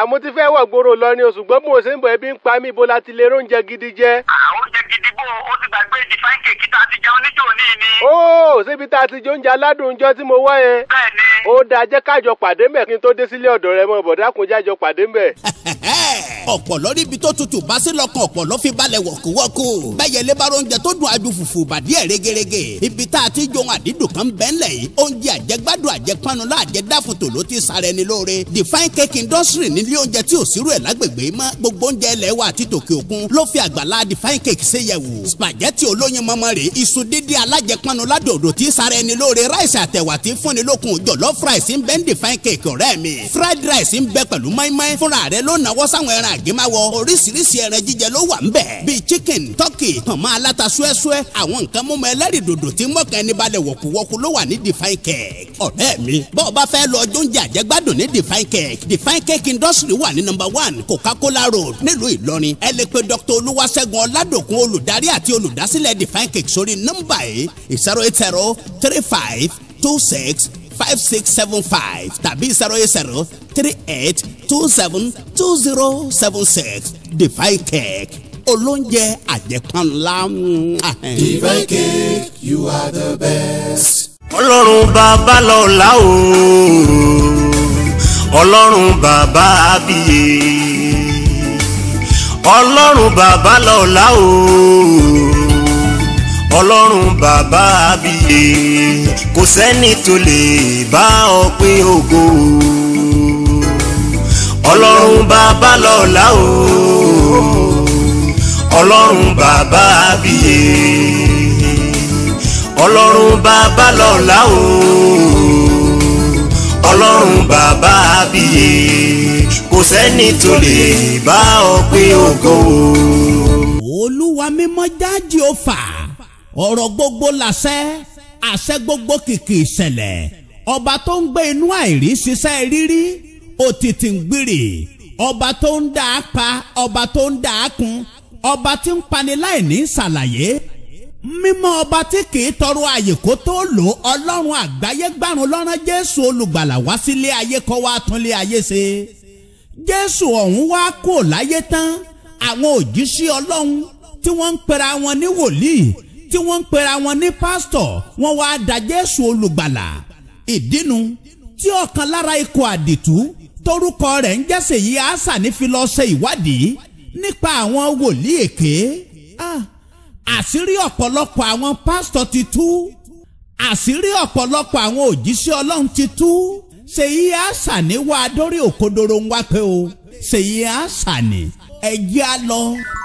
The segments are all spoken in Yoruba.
mo ti fẹ́ wọ̀ gbòòrò lọ ni o ṣùgbọ́n mo ṣe ń bọ̀ ẹbí ń pa mí ibo la ti lè róúnjẹ gidi jẹ. àwọn oúnjẹ gidi bò ó ti gbàgbé divine cake tá a ti jẹun níjó ní ni. ó síbi tá a ti jẹ oúnjẹ aládùn oúnjẹ tí mo wá yẹn. bẹ́ẹ̀ ni. ó dáa jẹ́ kájọ pàdé mbẹ̀ kí n tó dé sílé ọ̀dọ̀ rẹ mọ́ bọ̀dá kò jájọ pàdé mbẹ̀. ọ̀pọ̀lọ́ níbi tó tutù bá sí lọ́kàn ọ̀pọ̀lọ́ fi balẹ̀ wọ̀kúwọ́kú bẹ́ẹ̀ lé bá oúnjẹ tó dùn adu fùfù bàdí ẹ̀ rẹ́gẹ́rẹ́gẹ́ ibi tá a ti jọun àdídùn kan bẹ́ẹ̀ lẹ̀ yìí oúnjẹ àjẹgbádùn àjẹpánulá àjẹdáfòtò ló ti sara ẹni lóore divine cake industry nílé oúnjẹ tí ò sírú ẹ̀ lágbègbè mọ́ gbogbo oúnjẹ ilẹ̀ wa àti tòkè òkun ló fi àgbàlá divine cake ṣe yẹ̀wò spaghetti olóyin mọ́mọ́ rè iṣu dídí alájẹpánulá dòdò tí sara ẹni lóore ráìsì àtẹ̀wà tí fúnni lókun jọ̀lọ́f rice ń bẹ ń divine cake ọ̀rẹ́ mi fried rice ń bẹ pẹ̀lú mọ́ínmọ́ín fúnra rẹ̀ ló náwó sáwọn ẹran àgémáwọ oríṣiríṣi ẹran jíjẹ ló wà ń bẹ̀ bíi chicken turkey pọ̀nmọ́ aláta súẹ́súẹ́ àwọn nǹkan mímu ẹlẹ́rìí dòdò tí mọ̀kàn ẹni balẹ̀ wọ̀kúwọ́kú ló wà ní divine cake ọ̀rẹ́ mi bọ́ọ̀ bá fẹ́ lọ ọjọ́ oúnjẹ àjẹgbádùn ní divine cake divine cake industry wà ní number one coca-cola road nílùú ìlọrin ẹ lè pe dr olúwaṣẹ́gun ọládòkun olùdarí àti olùdásílẹ̀ divine cake sórí nọ́mbà yìí zero eight zero three five two six five six seven five tàbí zero eight zero three eight two seven two zero seven six divine cake olóúnjẹ àjẹpánlá. Divine cake, you are the best. ọlọ́run bàbá lọ́la o ọlọ́run bàbá àbíyè ọlọ́run bàbá lọ́la o ọlọ́run bàbá àbíyè kò sẹ́ni tó lè bá ọ pín ògo ọlọ́run bàbá lọ́la o ọlọ́run bàbá àbíyè ọlọ́run bàbá lọ́la o ọlọ́run bàbá àbíyè kò sẹ́ni tó lè bá ọ pín ògo. olúwa mímọ́ jáde ó fà ọ̀rọ̀ gbogbo làṣẹ àṣẹ gbogbo kìkì ìṣẹ̀lẹ̀ ọba tó ń gbé inú àìrí ṣiṣẹ́ rírí òtítì ń gbìrì ọba tó ń dà á pa ọba tó ń dà á kun ọba tí ń pani láì ní ṣàlàyé mímọ́ ọba tí kìí tọrọ àyè kó tó lò ọlọ́run àgbáyé gbàrún lọ́rán jésù olùgbàlà wá sílé ayé kọ́ wá túnlé ayé ṣe jésù ọ̀hún wá kó láyé tán àwọn òjíṣẹ́ ọlọ́run tí wọ́n ń pera wọn ní wòlíì tí wọ́n ń pera wọn ní pásítọ̀ wọ́n wá da jésù olùgbàlà ìdínú tí ọ̀kan lára ikọ̀ àdìtú torúkọ rẹ̀ ń jẹ́sẹ̀ yìí àṣà ní fi lọ ṣe ìwádìí nípa àwọn wòlíì èké. Ah àṣírí ọ̀pọ̀lọpọ̀ àwọn pásítọ̀ ti tú àṣírí ọ̀pọ̀lọpọ̀ àwọn òjíṣẹ́ ọlọ́run ti tú ṣèyí àṣàní wá dórí òkodoro ń wá pé o ṣèyí àṣàní ẹ̀jẹ̀ á lọ.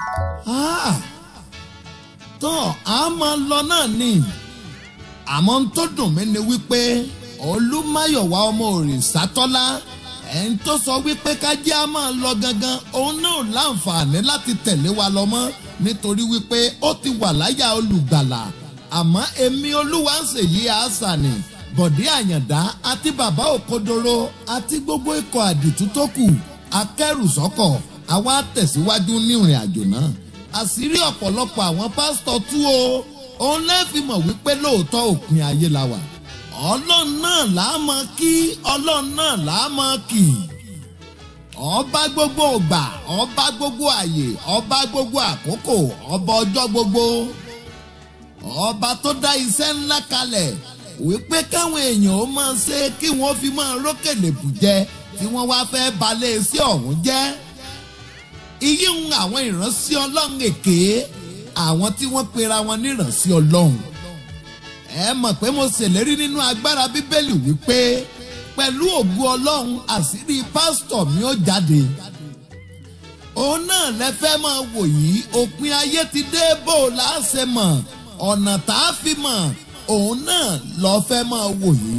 tán a máa lọ náà ni àmọ́ ń tó dùn mí ni wípé olúmáyọ̀wá ọmọ òrìṣàtọ́lá ẹni tó sọ wípé kájí á máa lọ gangan òun náà láǹfààní láti tẹ̀lé wa lọ mọ́ nítorí wípé ó ti wà láyà olùgbàlà àmọ́ èmi olúwa ń ṣèyí àṣàní bọ̀dé àyàndá àti bàbá òkodoro àti gbogbo ikọ̀ àdìtú tó kù akẹ́rùsọ́kọ̀ àwa tẹ̀síwájú ní ìrìn àjò náà àṣírí ọ̀pọ̀lọpọ̀ àwọn pásítọ̀ tú o òun lẹ́ẹ̀fi mọ̀ wípé lóòótọ́ òpin ayé la wà ọlọ́run náà là á mọ kí ọlọ́run náà là á mọ kì í ọba gbogbo ògbà ọba gbogbo àyè ọba gbogbo àkókò ọba ọjọ́ gbogbo ọba tó dá iṣẹ́ ńlá kalẹ̀ wípé káwọn èèyàn ó máa ṣe kí wọ́n fi máa rókèlè bùjẹ tí wọ́n wá fẹ́ balẹ̀ sí ọ̀hún jẹ́ iye ń àwọn ìránṣẹ́ ọlọ́run èké àwọn tí wọ́n pera wọn ní ìránṣẹ́ ọlọ́run ẹ mọ̀ pé mo ṣèlérí nínú agbára bíbélì wípé pẹ̀lú ògùn ọlọ́run àṣírí pásítọ̀ mi ó jáde. òun náà lẹ fẹ́ máa wò yìí òpin ayé ti dé bó o là á ṣe mọ̀ ọ̀nà tá a fi mọ̀ òun náà lọ fẹ́ máa wò yìí.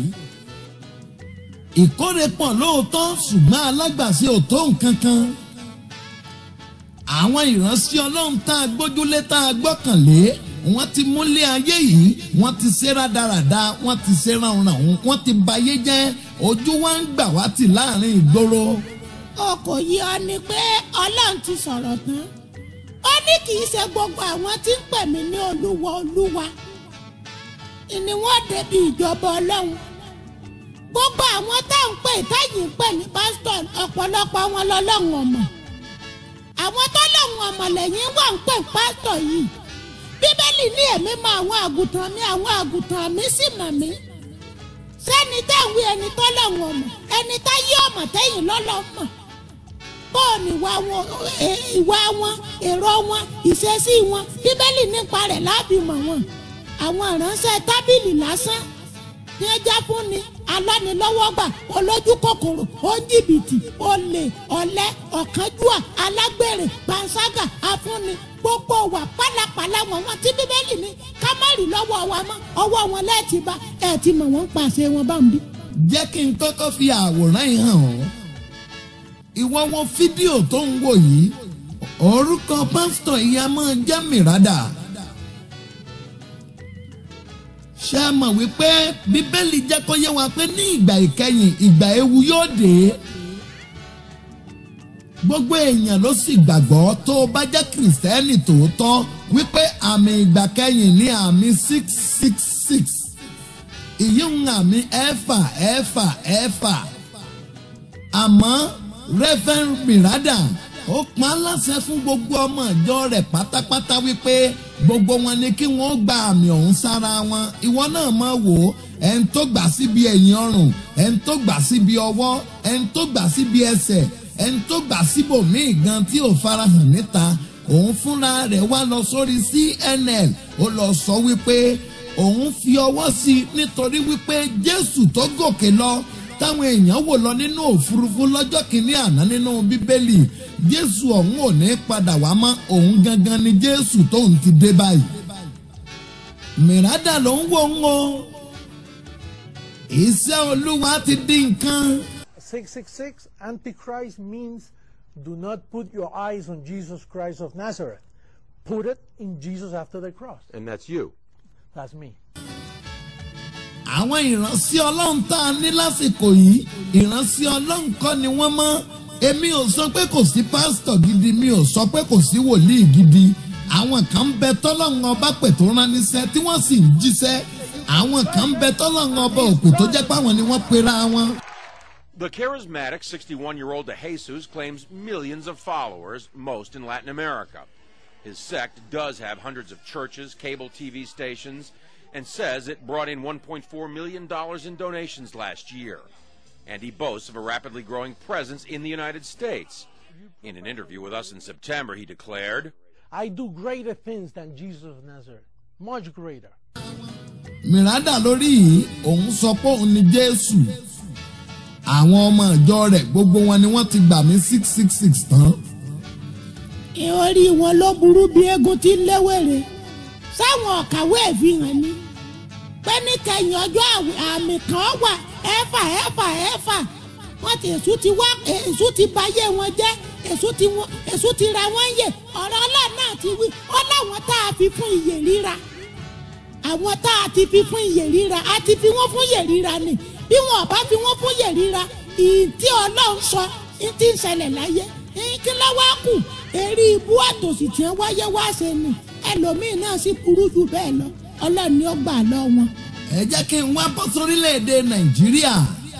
ìkórè pọ̀ lóòótọ́ ṣùgbọ́n alágbàṣe ò tó nǹkan kan. àwọn ìránṣẹ́ ọlọ́run tá a gbójúlé tá a gbọ́kànlé wọ́n ti múlé ayé yìí wọ́n ti ṣe rádaràda wọ́n ti ṣe ránranrun wọ́n ti bayé jẹ́ ojú wa ń gbà wá tì láàrin ìgboro. ọkọ̀ yìí ọ ni pé ọlọ́run ti sọ̀rọ̀ tán ó ní kì í ṣe gbogbo àwọn tí ń pè mí ní olúwa olúwa ni wọ́n débi ìjọba ọlọ́run gbogbo àwọn tá à ń pè táyì ń pè ní pásítọ̀ ọ̀pọ̀lọpọ̀ wọn lọ́lọ́run ọmọ àwọn tọ́lọ́run ọmọ lẹ́yìn wà ń pè pásítọ̀ yìí bíbélì ní èmi mọ àwọn àgùntàn mi àwọn àgùntàn mi sì mọ̀ mí sẹ́ni táwọn ẹni tọ́lọ́run ọmọ ẹni tá yí ọmọ tẹ́yìn lọ́lọ́mọ bọ́ọ̀nù ìwà wọn ẹ- ìwà wọn èrò wọn ìṣesí wọn bíbélì nípa rẹ̀ láàbì mọ̀ wọn àwọn ìránṣẹ́ tábìlì lásán ní ẹja fún ni alánilọ́wọ́gbà olójú kòkòrò oníjìbìtì olè ọ̀lẹ ọ̀kánjúà alágbèrè panṣágà afúnni gbogbo wà pálapàla wọn wọn tí bíbélì ní ká má rí lọ́wọ́ wa mọ́ ọwọ́ wọn lẹ́ẹ̀tì bá ẹ̀ ti mọ̀ wọ́n ń pàṣẹ wọn bá ń bí. jẹ́ kí n kọ́kọ́ fi àwòrán yìí hàn ọ́ ìwọ wo fídíò tó ń wò yìí orúkọ pásítọ̀ yìí a máa jẹ́ mìràdà ṣé ẹ mọ̀ wípé bíbélì jẹ́ kó yé wa pé ní ìgbà ìkẹyìn ìgbà ewu yóò dé gbogbo èèyàn ló sì gbàgbọ́ tó o bá jẹ́ kìrìsìtẹ́nì tòótọ́ wípé àmì ìgbà kẹyìn ní àmì six six six ìyí ń àmì ẹ̀fà ẹ̀fà ẹ̀fà àmọ́ reverend mirada ó pa á láṣẹ fún gbogbo ọmọ ìjọ rẹ̀ pátápátá wípé gbogbo wọn ni kí wọ́n gba àmì ọ̀hún sára wọn ìwọ náà máa wò ó ẹni tó gbà síbi ẹ̀yìn ọrùn ẹni tó gbà síbi ọwọ́ ẹni tó gbà síbi ẹsẹ̀ ẹni tó gbà síbòmíì gan tí ò farahàn níta òun fúnra rẹ̀ wá lọ sórí cnn ó lọ sọ wípé òun fi ọwọ́ sí i nítorí wípé jésù tó gòkè lọ táwọn èèyàn wò lọ nínú òfurufú lọ́jọ́ kìíní àná nínú bíbélì jésù ọ̀hún ò ní padà wá mọ́ òun gangan ni jésù tóun ti dé báyìí mìràdà ló ń wò ń o iṣẹ́ olúwa ti di nǹkan 666 Antichrist means do not put your eyes on Jesus Christ of Nazareth. Put it in Jesus after the cross. And that's you. That's me. àwọn ìránṣẹ́ ọlọ́run tá a ní lásìkò yìí ìránṣẹ́ ọlọ́run kọ́ ni wọ́n mọ́ èmi ò sọ pé kò sí pásítọ̀ gidi mi ò sọ pé kò sí wòlíì gidi àwọn kan ń bẹ tọ́lọ́run ọba pè tó rán níṣẹ́ tí wọ́n sì ń jíṣẹ́ àwọn kan ń bẹ tọ́lọ́run ọba òpè tó jẹ́ páwọn ni wọ́n pera wọn. The charismatic 61 year old De Jesus claims millions of followers, most in Latin America. His sect does have hundreds of churches, cable TV stations, and says it brought in $1.4 million in donations last year. And he boasts of a rapidly growing presence in the United States. In an interview with us in September, he declared, I do greater things than Jesus of Nazareth. Much greater. mìràdà lórí yìí òun sọ pé òun ni jésù àwọn ọmọ ìjọ rẹ̀ gbogbo wọn ni wọ́n ti gbà mí six six six tán. orí wọn ló burú bí eégún tí ń léwèrè sáwọn ọ̀kàwé ìfihàn ni pé ní kẹyìn ọjọ́ àwẹ̀ àmì kan wà ẹ̀fà ẹ̀fà ẹ̀fà wọ́n ti èṣù ti wá èṣù ti bayé wọn jẹ́ èṣù ti wọn èṣù ti ra wọ́n yè ọ̀rọ̀ ọlọ́run náà ti wí ó láwọn tá a fi fún iyè ríra àwọn tá a ti fi fún iyè ríra a ti fi wọ́n fún iyè ríra ni bí wọn ò bá fi wọ́n fún iyè ríra ìtí ọlọ́run sọ ìtí ń ṣẹlẹ̀ láyé kí ló wá kù eré ibú àtòsí tí wọ́n wáyé wá ṣe ni ẹlòmíín náà sì burú jù bẹ́ẹ̀ lọ ọlọ́run ni ó gbà lọ wọn. ẹ jẹ́ kí n wá bọ́ sórílẹ̀‐èdè nàìjíríà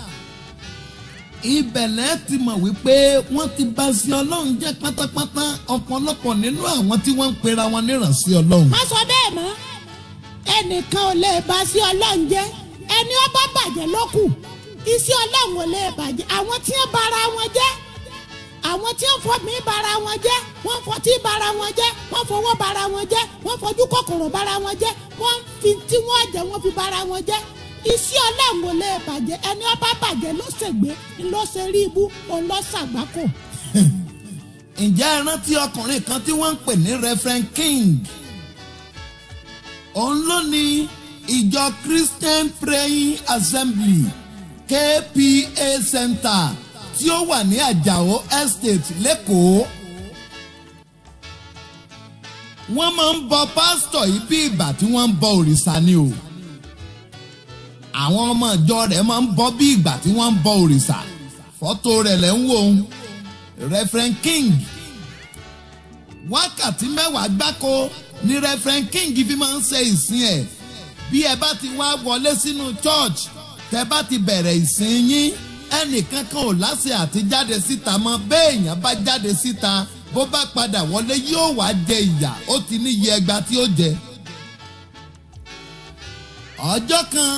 ibẹ̀lẹ̀ ti mọ̀ wípé wọ́n ti bá sí ọlọ́run jẹ́ pátápátá ọ̀pọ̀lọpọ̀ nínú àwọn tí wọ́n ń pera wọn nírànsí ọlọ́run. má sọ bẹ́ẹ̀ mọ́ ẹnìkan ò lè bá sí ọlọ́run jẹ́ ẹni ó bá bàjẹ́ ló kù iṣẹ́ ọlọ́run ò lè bàjẹ́ àwọn tí ń bara wọn jẹ́ àwọn tí ń fọ mí bara wọn jẹ́ wọ́n fọtí bara wọn jẹ́ wọ́n fọwọ́ bara wọn jẹ́ wọ́n fojú kòkòrò bara wọn jẹ́ wọ́n fi tí wọ́n jẹ́ wọ́n fi bara wọn jẹ́ iṣẹ́ ọlọ́run ò lè bàjẹ́ ẹni ó bá bàjẹ́ ló ṣègbé ló ṣe rí ibú òun ló ṣàgbákò. ǹjẹ́ ẹ rántí ọkùnrin kan tí wọ́n ń pè ní reverend king òun ló ní ìjọ christian praying assembly kpa center tí ó wà ní àjàó estate lẹ́kọ̀ọ́ wọ́n máa ń bọ pásítọ̀ yìí bí ìgbà tí wọ́n ń bọ òrìṣà ni o àwọn ọmọ ìjọ rẹ̀ máa ń bọ bí ìgbà tí wọ́n ń bọ òrìṣà fọ́tò rẹ̀ lẹ́ ń wò ó reverend king wákàtí mẹ́wàá gbáko ni reverend king fi máa ń ṣe ìsìn ẹ̀ bí ẹ bá ti wá wọlé sínú church tẹ́ bá ti bẹ̀rẹ̀ ìsìn yín ẹnìkan kan ò láṣẹ àti jáde síta mọ́ béèyàn bá jáde síta bó bá padà wọlé yóò wá jẹ ìyà ó ti níye ẹgba tí ó jẹ. ọjọ́ kan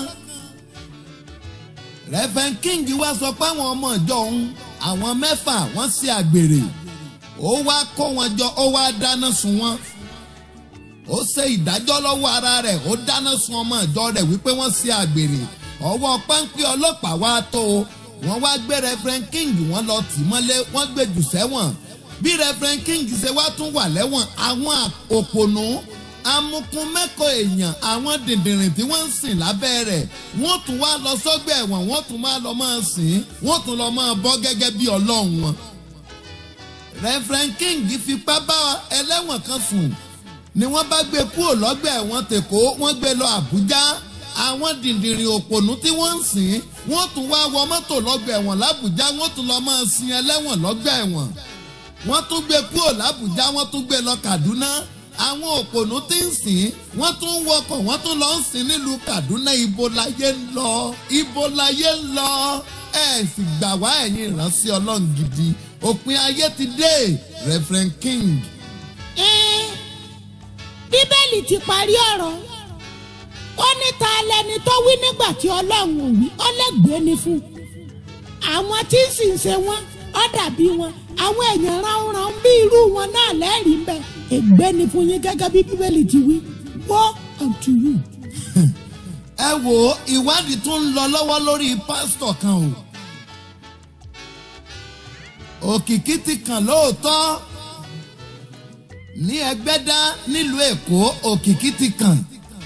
Reverend King wá sọ pé àwọn ọmọ ìjọ òun àwọn mẹ́fà wọ́n ṣe àgbèrè ó wá kó wọn jọ ó wá dáná sun wọn ó ṣe ìdájọ́ lọ́wọ́ ara rẹ̀ ó dáná sun ọmọ ìjọ rẹ̀ wípé wọ́n ṣe àgbèrè ọwọ́ páńpẹ́ ọlọ́pàá wá tó o wọ́n wá gbé Reverend King wọ́n lọ tì mọ́lé wọ́n gbé jù sẹ́wọ̀n bí Reverend King ṣe wá tún wà lẹ́wọ̀n àwọn òpònú amukun mẹ́kọ̀ọ́ èèyàn àwọn dìndìnrìn tí wọ́n ń sìn lábẹ́ rẹ̀ wọ́n tún wá lọ sọ́gbà ẹ̀wọ̀n wọ́n tún máa lọ máa sìn wọ́n tún lọ máa bọ́ gẹ́gẹ́ bí ọlọ́run wọn. Reverend King fipá bá ẹlẹ́wọ̀n kan sùn ni wọ́n bá gbé kúrò lọ́gbà ẹ̀wọ̀n tèkó wọ́n gbé lọ Àbújá àwọn dìndìnrìn òpònú tí wọ́n ń sìn wọ́n tún wá wọ mọ́tò lọ́gbà ẹ̀wọ̀n l'Àbújá wọ́n tún lọ máa sin ẹlẹ́wọ̀n lọ́gbà ẹ̀wọ̀n wọ́n tún gbé kúrò l'Àbújá wọ́n tún gbé lọ Kaduna àwọn òpònú tí ń sìn wọ́n tún ń wọkọ̀ wọ́n tún lọ ń sìn nílùú Kaduna ibo láyé ń lọ ibo láyé ń lọ ẹ sì gbà wá ẹ̀yin ìránṣẹ́ Ọlọ́run gidi òpin ayé ti dé Reverend King. Ẹ́n, bíbélì ti parí ọ̀rọ̀ ó ní ta lẹni tó wí nígbà tí ọlọ́run ò wí ọlẹ́gbẹ̀ẹ́ ni fún àwọn tí ń sì ń ṣe wọn ó dàbí wọn àwọn èèyàn ránran bí irú wọn náà lẹ́rìí ń bẹ ègbé ni fún yín gẹ́gẹ́ bí bíbélì ti wí woe unto you. ẹ wo ìwádìí tó ń lọ lọ́wọ́ lórí pásítọ̀ kan o òkìkí ti kàn lóòótọ́ ní ẹgbẹ́dá nílùú èkó òkìkí ti kàn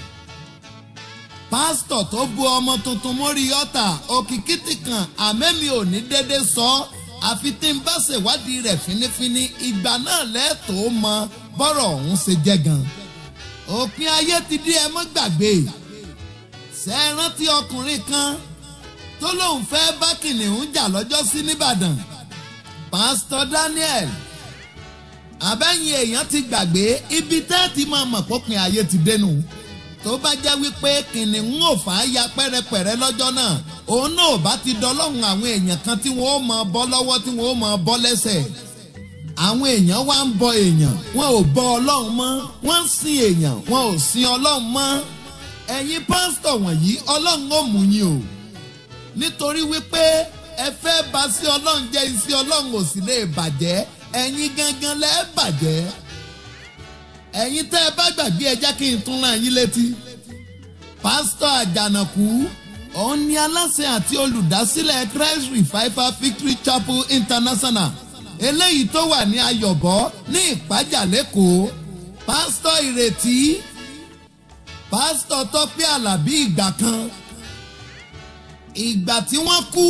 pásítọ̀ tó bu ọmọ tuntun mórí ọ̀tà òkìkí ti kàn àmẹ́mi ò ní dédé sọ ọ́ àfi tí n bá ṣèwádìí rẹ̀ fínífíní ìgbà náà lẹ́ẹ̀tọ́ mọ bọ́rọ̀ ọ̀hún ṣe jẹ́ gan. òpin ayé ti dé ẹ mọ́ gbàgbé ṣe é rántí ọkùnrin kan tó lóun fẹ́ bá kìnìún jà lọ́jọ́ sí nìbàdàn pásítọ̀ Daniel àbẹ́yìn èèyàn ti gbàgbé ibi tẹ́ ti máa mọ̀ pópin ayé ti dénú tó bá jẹ́ wípé kìnìún ò fà á ya pẹ́rẹpẹ̀rẹ lọ́jọ́ náà òun náà bá ti dọlọ́run àwọn èèyàn kan tí wọ́n ó máa bọ́ lọ́wọ́ tí wọ́n ó máa bọ́ lẹ́sẹ̀ àwọn èèyàn wá ń bọ èèyàn wọn ò bọ ọlọ́run mọ́ wọ́n ń sin èèyàn wọn ò sin ọlọ́run mọ́ ẹ̀yin pásítọ̀ wọ̀nyí ọlọ́run ò mú yín o nítorí wípé ẹ fẹ́ bà sí ọlọ́run jẹ́ iṣẹ́ ọlọ́run ò sì lè bàjẹ́ ẹ̀yin gangan lẹ́ẹ̀ bàjẹ́ ẹ̀yin tẹ́ ẹ bá gbàgbé ẹ jẹ́ kí n tún rán yín létí. pásítọ̀ àjànàkú òun ni aláṣẹ àti olùdásílẹ̀ Christ Revival Victory Chapel International eléyìí tó wà ní ayọ̀bọ ní ìpájà lẹ́kọ̀ọ́ pásítọ̀ ìrètí pásítọ̀ tọ́pẹ́ àlàbí ìgbà kan ìgbà tí wọ́n kú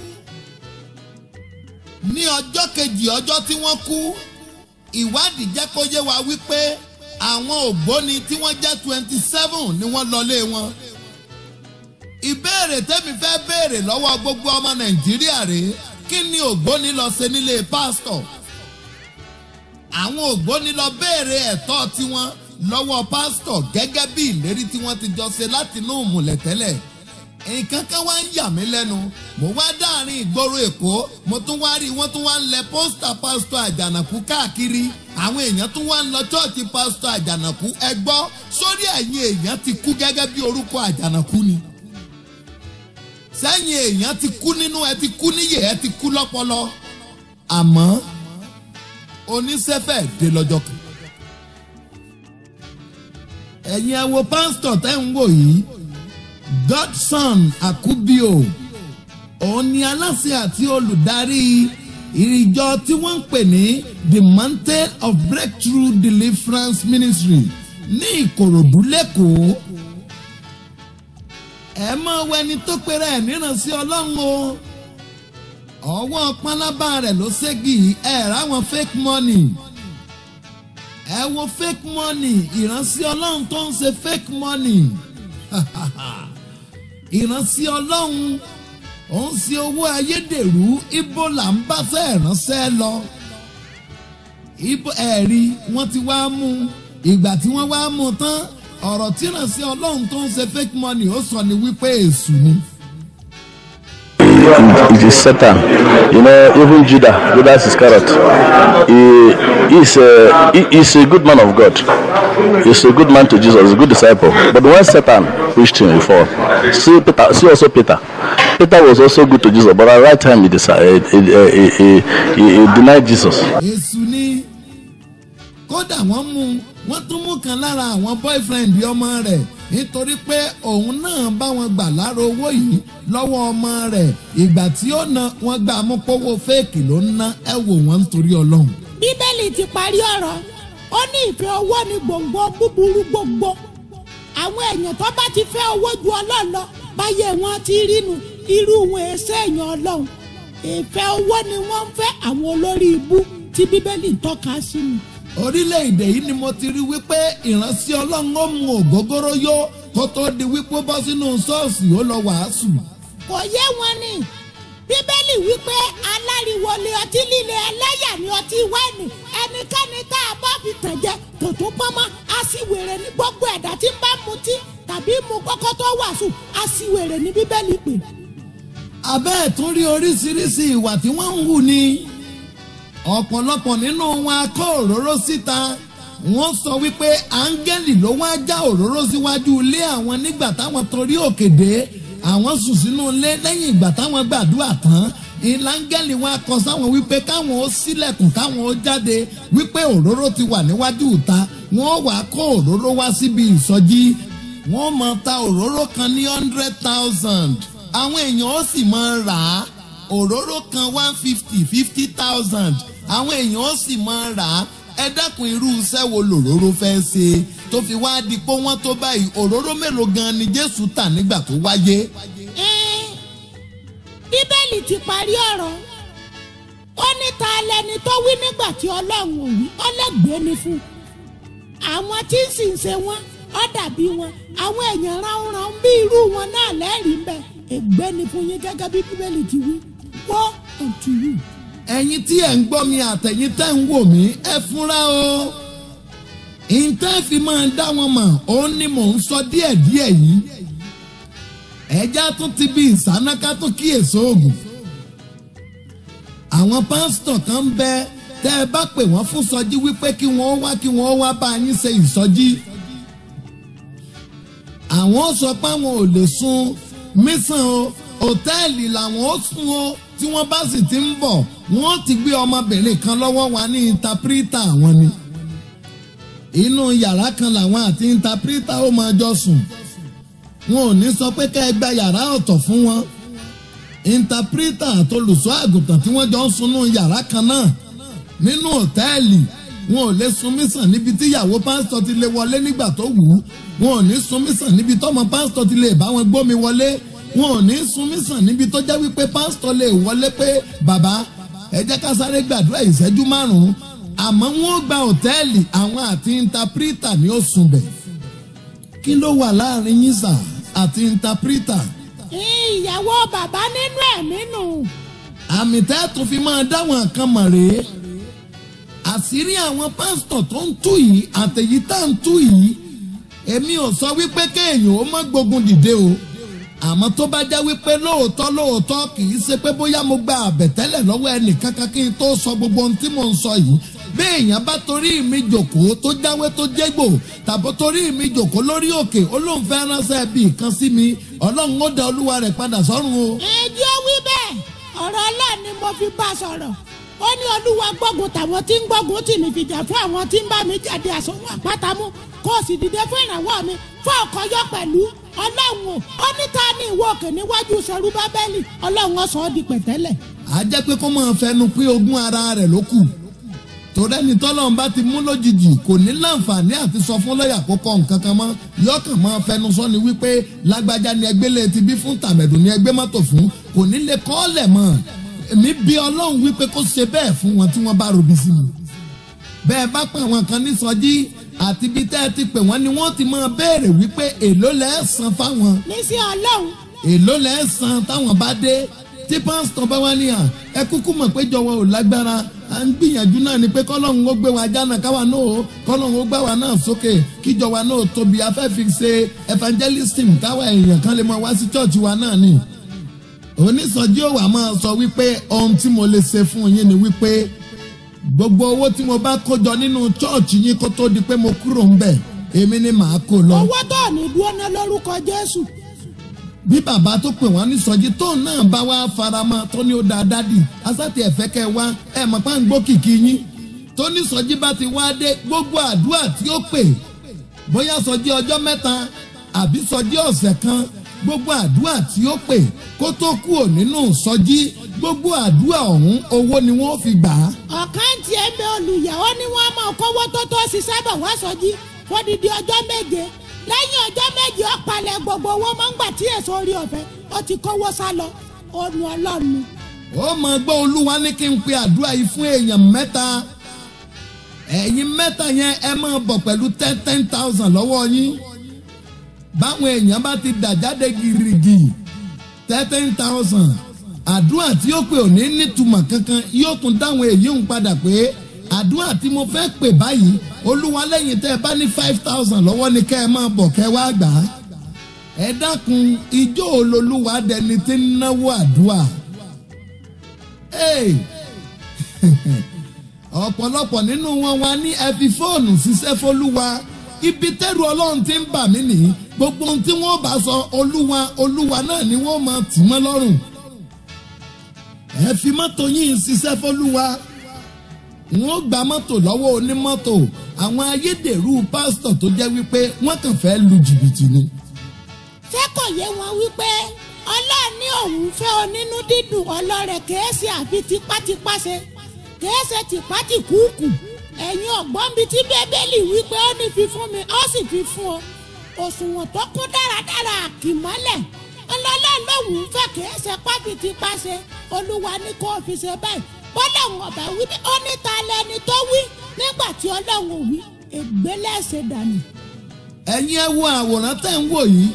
ní ọjọ́ kejì ọjọ́ tí wọ́n kú ìwádìí jẹ́ kó yé wa wípé àwọn ògbóni tí wọ́n jẹ́ twenty seven ni wọ́n lọlé wọn. ìbéèrè tẹ́mi fẹ́ béèrè lọ́wọ́ gbogbo ọmọ nàìjíríà rèé kí ni ògbóni lọ ṣe nílé pásítọ̀. àwọn ògbóni lọ béèrè ẹ̀tọ́ tiwọn lọ́wọ́ pásítọ̀ gẹ́gẹ́ bí ìlérí tí wọ́n ti jọ ṣe láti inú ìmùlẹ̀ tẹ́lẹ̀ nǹkan kan wá ń yà mí lẹ́nu mo wá dáàrin ìgboro èkó mo tún wá rí wọ́n tún wá ń lẹ pósítà pásítọ̀ àjànàkú káàkiri àwọn èèyàn tún wá ń lọ chọ́ọ̀tì pásítọ̀ àjànàkú ẹ gbọ́ sórí ẹ̀yin èèyàn ti kú gẹ́gẹ́ bí orúkọ àjànàkú ni sẹ́yìn èèyàn ti kú nínú ẹ ti kú níyè ẹ ti kú lọ́pọlọ àmọ́ oníṣẹ́fẹ̀ dé lọ́jọ́ kan ẹ̀yin ẹ wo pásítọ̀ tẹ́ ń wò yìí Godson Akubio òun ni aláṣẹ àti olùdarí ìrìjọ tí wọ́n ń pè ní the Mountain of Breakthrough Deliverance Ministry ní Ìkòròdú lẹ́kọ̀ọ́ ẹ mọ wẹni tó pera ẹ̀ níránṣẹ́ Ọlọ́run o ọwọ́ pálábá rẹ̀ ló ségi ẹ̀ ráwọn fake money ẹ wo fake money ìránṣẹ́ Ọlọ́run tó ń ṣe fake money ìránṣẹ́ ọlọ́run òun sí owó ayédèrú ibo là ń bá fẹ́ ránṣẹ́ lọ ibo ẹ̀rí wọ́n ti wá mú ìgbà tí wọ́n wá mú tán ọ̀rọ̀ tí ìránṣẹ́ ọlọ́run tó ń ṣe fake money ó sọ ni wípé èṣù ni it is Satan. You know, even Judah, Judas Iscariot, he is a he is a good man of God. He's a good man to Jesus, a good disciple. But when Satan reached him before, see Peter, see also Peter. Peter was also good to Jesus, but at the right time he decided he, he, he, he, he denied Jesus. èṣù ni kódà wọ́n mú wọ́n tún mú kan lára àwọn boyfriend ọmọ rẹ̀ nítorí pé òun náà bá wọn gbà lára owó yìí lọ́wọ́ ọmọ rẹ̀ ìgbà tí ó na wọ́n gbà mú pówó fẹ́ẹ̀kì ló ń ná ẹ wò wọ́n nítorí ọlọ́run. bíbélì ti parí ọ̀rọ̀ ó ní ìfẹ́ owó ní gbòǹgbò búburú gbogbo àwọn èèyàn tó bá ti fẹ́ owó ju ọlọ́run lọ báyé wọn ti rínu irú wọn èsè èèyàn ọlọ́run ìfẹ́ owó ni wọ́n ń fẹ́ àwọn olórí ibú tí bíbélì ń tọ́ka sí ni. orílẹ̀-èdè yìí ni mo ti rí wípé ìránṣẹ́ ọlọ́run ó mu ògógóró yó kó tó di wípé ó bọ́ sínú ṣọ́ọ̀ṣì ó lọ wàásù. kò yé wọn ni bíbélì wípé aláriwo ni ọtí líle ẹlẹ́yà ni ọtí wáìnì ẹnikẹ́ni tá a bá fi tẹ̀jẹ̀ tó tún pọ́nmọ́ aṣiwèrè ní gbogbo ẹ̀dá tí ń bá mutí tàbí mu kọ́kọ́ tó wàásù aṣiwèrè ní bíbélì pè. abẹ́ ẹ̀ tún rí oríṣiríṣi ìwà tí wọ́n ń hù ni ọ̀pọ̀lọpọ̀ nínú wọn a kó òróró síta wọ́n sọ wípé áńgẹ́lì ló wá já òróró síwájú ilé àwọn nígbà táwọn torí òkè dé àwọn sùn sínú ilé lẹ́yìn ìgbà táwọn gbàdúrà tán ìláńgẹ́lì wọn akọ sáwọn wípé káwọn ó sílẹ̀kùn káwọn ó jáde wípé òróró ti wà níwájú ìta wọ́n wá kó òróró wá síbi ìsọjí wọ́n máa ta òróró kan ní hundred thousand àwọn èèyàn ó sì máa rà á òróró kan one fifty fifty thousand àwọn èèyàn ó sì máa rà á ẹ dákun irú iṣẹ́ wo lòróró fẹ́ ṣe tó fi wá di pé wọ́n tó báyìí òróró mélòó gan ni Jésù tà nígbà tó wáyé. Ẹ́n, bíbélì ti parí ọ̀rọ̀ ó ní ta lẹni tó wí nígbà tí ọlọ́run ò wí ọlẹ́gbẹ̀ẹ́ ni fún àwọn tí ń sì ń ṣe wọn ó dàbí wọn àwọn èèyàn ránran bí irú wọn náà lẹ́rìí ń bẹ ègbé ni fún yín gẹ́gẹ́ bí bíbélì ti wí wọ́ unto you. ẹ̀yin tí ẹ̀ ń gbọ́ mi àtẹ̀yin tẹ́ ń wò mí ẹ fúnra o ìtẹ́ fi máa dá wọn mọ̀ òun ni mò ń sọ díẹ̀díẹ̀ yìí ẹja tún ti bí ìsánáká tó kíyèsí oògùn àwọn pásítọ̀ kan ń bẹ tẹ́ ẹ bá pè wọ́n fún sọjí wípé kí wọ́n wá kí wọ́n wá bá yín ṣe ìsọjí àwọn sọ pé àwọn ò lè sun mísàn o òtẹ́ẹ̀lì làwọn ó sùn o tí wọ́n bá sì ti ń bọ̀ wọ́n ti gbé ọmọbìnrin kan lọ́wọ́ wa ní intapirita àwọn ni inú yàrá kan làwọn àti intapirita ó máa jọ sùn wọn ò ní sọ pé ká ẹ gba yàrá ọ̀tọ̀ fún wọn intapirita àtolùsọ àgùntàn tí wọ́n jọ ń sunú yàrá kan náà nínú òtẹ́ẹ̀lì wọn ò lè sun mísàn níbi tí ìyàwó pásítọ̀ ti lè wọlé nígbà tó wù ú wọn ò ní sun mísàn níbi tọ́mọ pásítọ̀ ti lè bá wọn gbómi wọlé wọn ò ní sun mísàn níbi tó jẹ́ wípé pásítọ̀ lè wọlé pé bàbá ẹ jẹ́ ká sáré gbàdúrà ìṣẹ́jú márùn-ún àmọ́ wọn ò gba òtẹ́ẹ̀lì àwọn àti intapirita ni ó sùn bẹ̀ kí ló wà láàrin yín sà àti intapirita ìyàwó bàbá nínú ẹ̀mí nù. àmì tẹ́ẹ̀tù fi máa dáwọn kan mọ̀ rèé àṣírí àwọn pásítọ̀ tó ń tú yìí àtẹ̀yí tá ń tú yìí èmi ò sọ wípé kéèyàn ó má gbógun dìde o àmọ́ tó bá jẹ́ wípé lóòótọ́ lóòótọ́ kì í ṣe pé bóyá mo gba àbẹ̀tẹ́lẹ̀ lọ́wọ́ ẹnìkankan kí n tó sọ gbogbo ohun tí mò ń sọ yìí béèyàn bá torí mi jòkó tó jáwé tó jégbò tàbí torí mi jòkó lórí òkè olóhùn fẹ́ ránṣẹ́ bíi kan sí mi ọlọ́run ó da olúwa rẹ̀ padà sọ́run o. ẹjọ́ wí bẹ́ẹ̀ ọ̀rọ̀ ọlọ́run ni mo fi bá sọ̀rọ̀ ó ní olúwa gbógun tàwọn tí ń gbógun tì mí fìjà fún àwọn tí ń bá mi jáde àsomọ́ àpátamú kó o sì dìde fún ìrànwọ́ mi fún ọkọ̀yọ́ pẹ̀lú ọlọ́run o ó ní ta ní ìwọ òkè níwájú sẹ́rú bábẹ́lì ọlọ́run ó sọ ọ́ di pẹ̀tẹ́lẹ̀. a jẹ́ pé kó máa fẹnu pín ogún ara rẹ̀ ló kù torí ẹni tọ́lọ́run bá ti mú lójijì kò ní láǹfààní àti sọ fún lọ́ọ̀yà kó kọ́ nǹkan kan mọ́ yọkàn máa fẹnu sọ ni wípé lágbájá ni ẹgbẹ́ lè ti bí fún tàmẹ̀dù ni ẹgbẹ́ mọ́tò fún kò ní lè kọ́ ọ́lẹ̀ mọ́ èmi bí ọlọ́run wípé kó ṣe bẹ́ẹ̀ fún wọn tí wọ́n bá robi sí mi bẹ́ẹ̀ bá pè àwọn kan ní sọjí àti bí tẹ́ ẹ ti pè wọ́n ni wọ́n ti máa béèrè wípé èló lẹ́ san fáwọn ní sí ọlọ́run èló lẹ́ san táwọn bá dé tí pásítọ̀ bá wá níyà ẹ kúkú mọ̀ pé jọ̀wọ́ ò lágbára à ń gbìyànjú náà ni pé kọ́lọ́hún ó gbé wa jánà káwa náà ó kọ́lọ́hún ó gbá wa náà sókè kíjọ wa náà tóbi afẹ́ fi ṣe evangelism táwa èèyàn kan lè mọ wá sí church wa náà ni onísọjí òwà máa sọ wípé ohun tí mo lè ṣe fún yín ni wípé gbogbo owó tí mo bá kó jọ nínú chọ́ọ̀chì yín kó tó di pé mo kúrò ń bẹ̀ èmi ni màá kó lọ. owó tó ní dúró ná lórúkọ jésù bí bàbá tó pè wọ́n ní sọjí tóun náà bá wá faramọ́ tó ní ó dáa dádì asátì ẹ̀fẹ́ kẹ́ ẹ wá ẹ̀ mọ̀ pá ń gbó kìkì yín tó ní sọjí bá ti wá dé gbogbo àdúrà tí ó pè bóyá sọjí ọjọ́ mẹ́ta àbí sọjí ọ̀sẹ̀ kan gbogbo àdúrà tí ó pè kó tó kúrò nínú sọjí gbogbo àdúrà ọ̀hún owó ni wọ́n fi gbà á. ọ̀kan tí ẹ bẹ olùyàwó ni wọ́n máa kówó tó tó ṣiṣẹ́ bọ̀ wá sọjí fódìdí ọjọ́ méje lẹ́yìn ọjọ́ méje ó palẹ̀ gbogbo owó máa ń gbà tí èso orí ọ̀fẹ́ ó ti kówó sá lọ ó nu ọlọ́run. ó mọ̀ gbọ́ olúwa ní kí n pe àdúrà yìí fún èèyàn mẹ́ta ẹ̀yin mẹ́ta yẹn ẹ máa bọ̀ pẹ̀lú ten ten thousand lọ́wọ́ yín báwọn èèyàn bá ti dà jáde gìrìgì ten ten thousand àdúrà tí ó pè ò ní nítumọ̀ kankan yóò tún dáhùn èyí ń padà pé àdúrà tí mo fẹ́ pè báyìí olúwa lẹ́yìn tẹ́ ẹ bá ní five thousand lọ́wọ́ ni kẹ́ ẹ máa bọ̀ kẹ́ ẹ wá gbà á ẹ dákun ijó olólùwà dẹni tí ń náwó àdúrà. Hey! ọ̀pọ̀lọpọ̀ nínú wọn wá ní ẹ fi fóònù ṣiṣẹ́ fọlúwa ibi tẹ́rù ọlọ́run ti ń bà mí nìyí gbogbo ohun tí wọ́n bá sọ olúwa olúwa náà ni wọ́n máa tì mọ́ lọ́rùn ẹ fi mọ́tò yín ṣiṣẹ́ fọlúwa wọ́n gba mọ́tò lọ́wọ́ onímọ́tò àwọn ayédèrú pásítọ̀ tó jẹ́ wípé wọ́n kàn fẹ́ lu jìbìtì ni. ṣé kò yé wọn wípé ọlọ́run ní òun fẹ́ onínú dídùn ọlọ́rẹ̀ kèéṣe àbí tipátipá ṣe kèéṣe tipátìkúùkù ẹ̀yin ọ̀gbọ́n bíi tí bẹ́bélì wípé ó ní fi fún mi ó sì fi fún ọ òṣùwọ̀n tó kún dáradára àkìmọ́lẹ̀ ọlọ́lọ́run lòun fẹ́ kèéṣe pábìtipá ṣe olúwa ní kó fi ṣe báyìí bọ́lá wọn ọ̀bà wí ó ní ta lẹni tó wí nígbà tí ọlọ́run ò wí ègbélé ṣe dànù. ẹ̀yin ẹ wo àwòrán tẹ́ ń wò yìí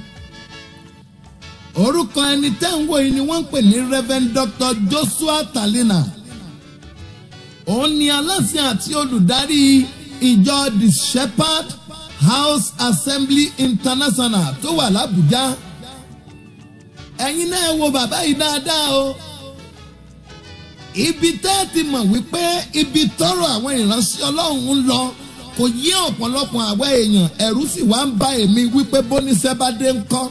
orúkọ ẹni tẹ́ ń wò yìí ni wọ́n ń pè ní reverend dr joshua talina òun ni aláṣẹ àti olùdarí ìjọ the shepherd house assembly international tó wà lábújá ẹ̀yin náà wo bàbá yìí dáadáa o ibi tẹ́ ẹ ti mọ̀ wípé ibi tọrọ àwọn ìránṣẹ́ ọlọ́run ń lọ kò yí ọ̀pọ̀lọpọ̀ àwọn èèyàn ẹ̀rú sì wá ń bá èmi wípé bóníṣẹ́ bá dé ń kọ́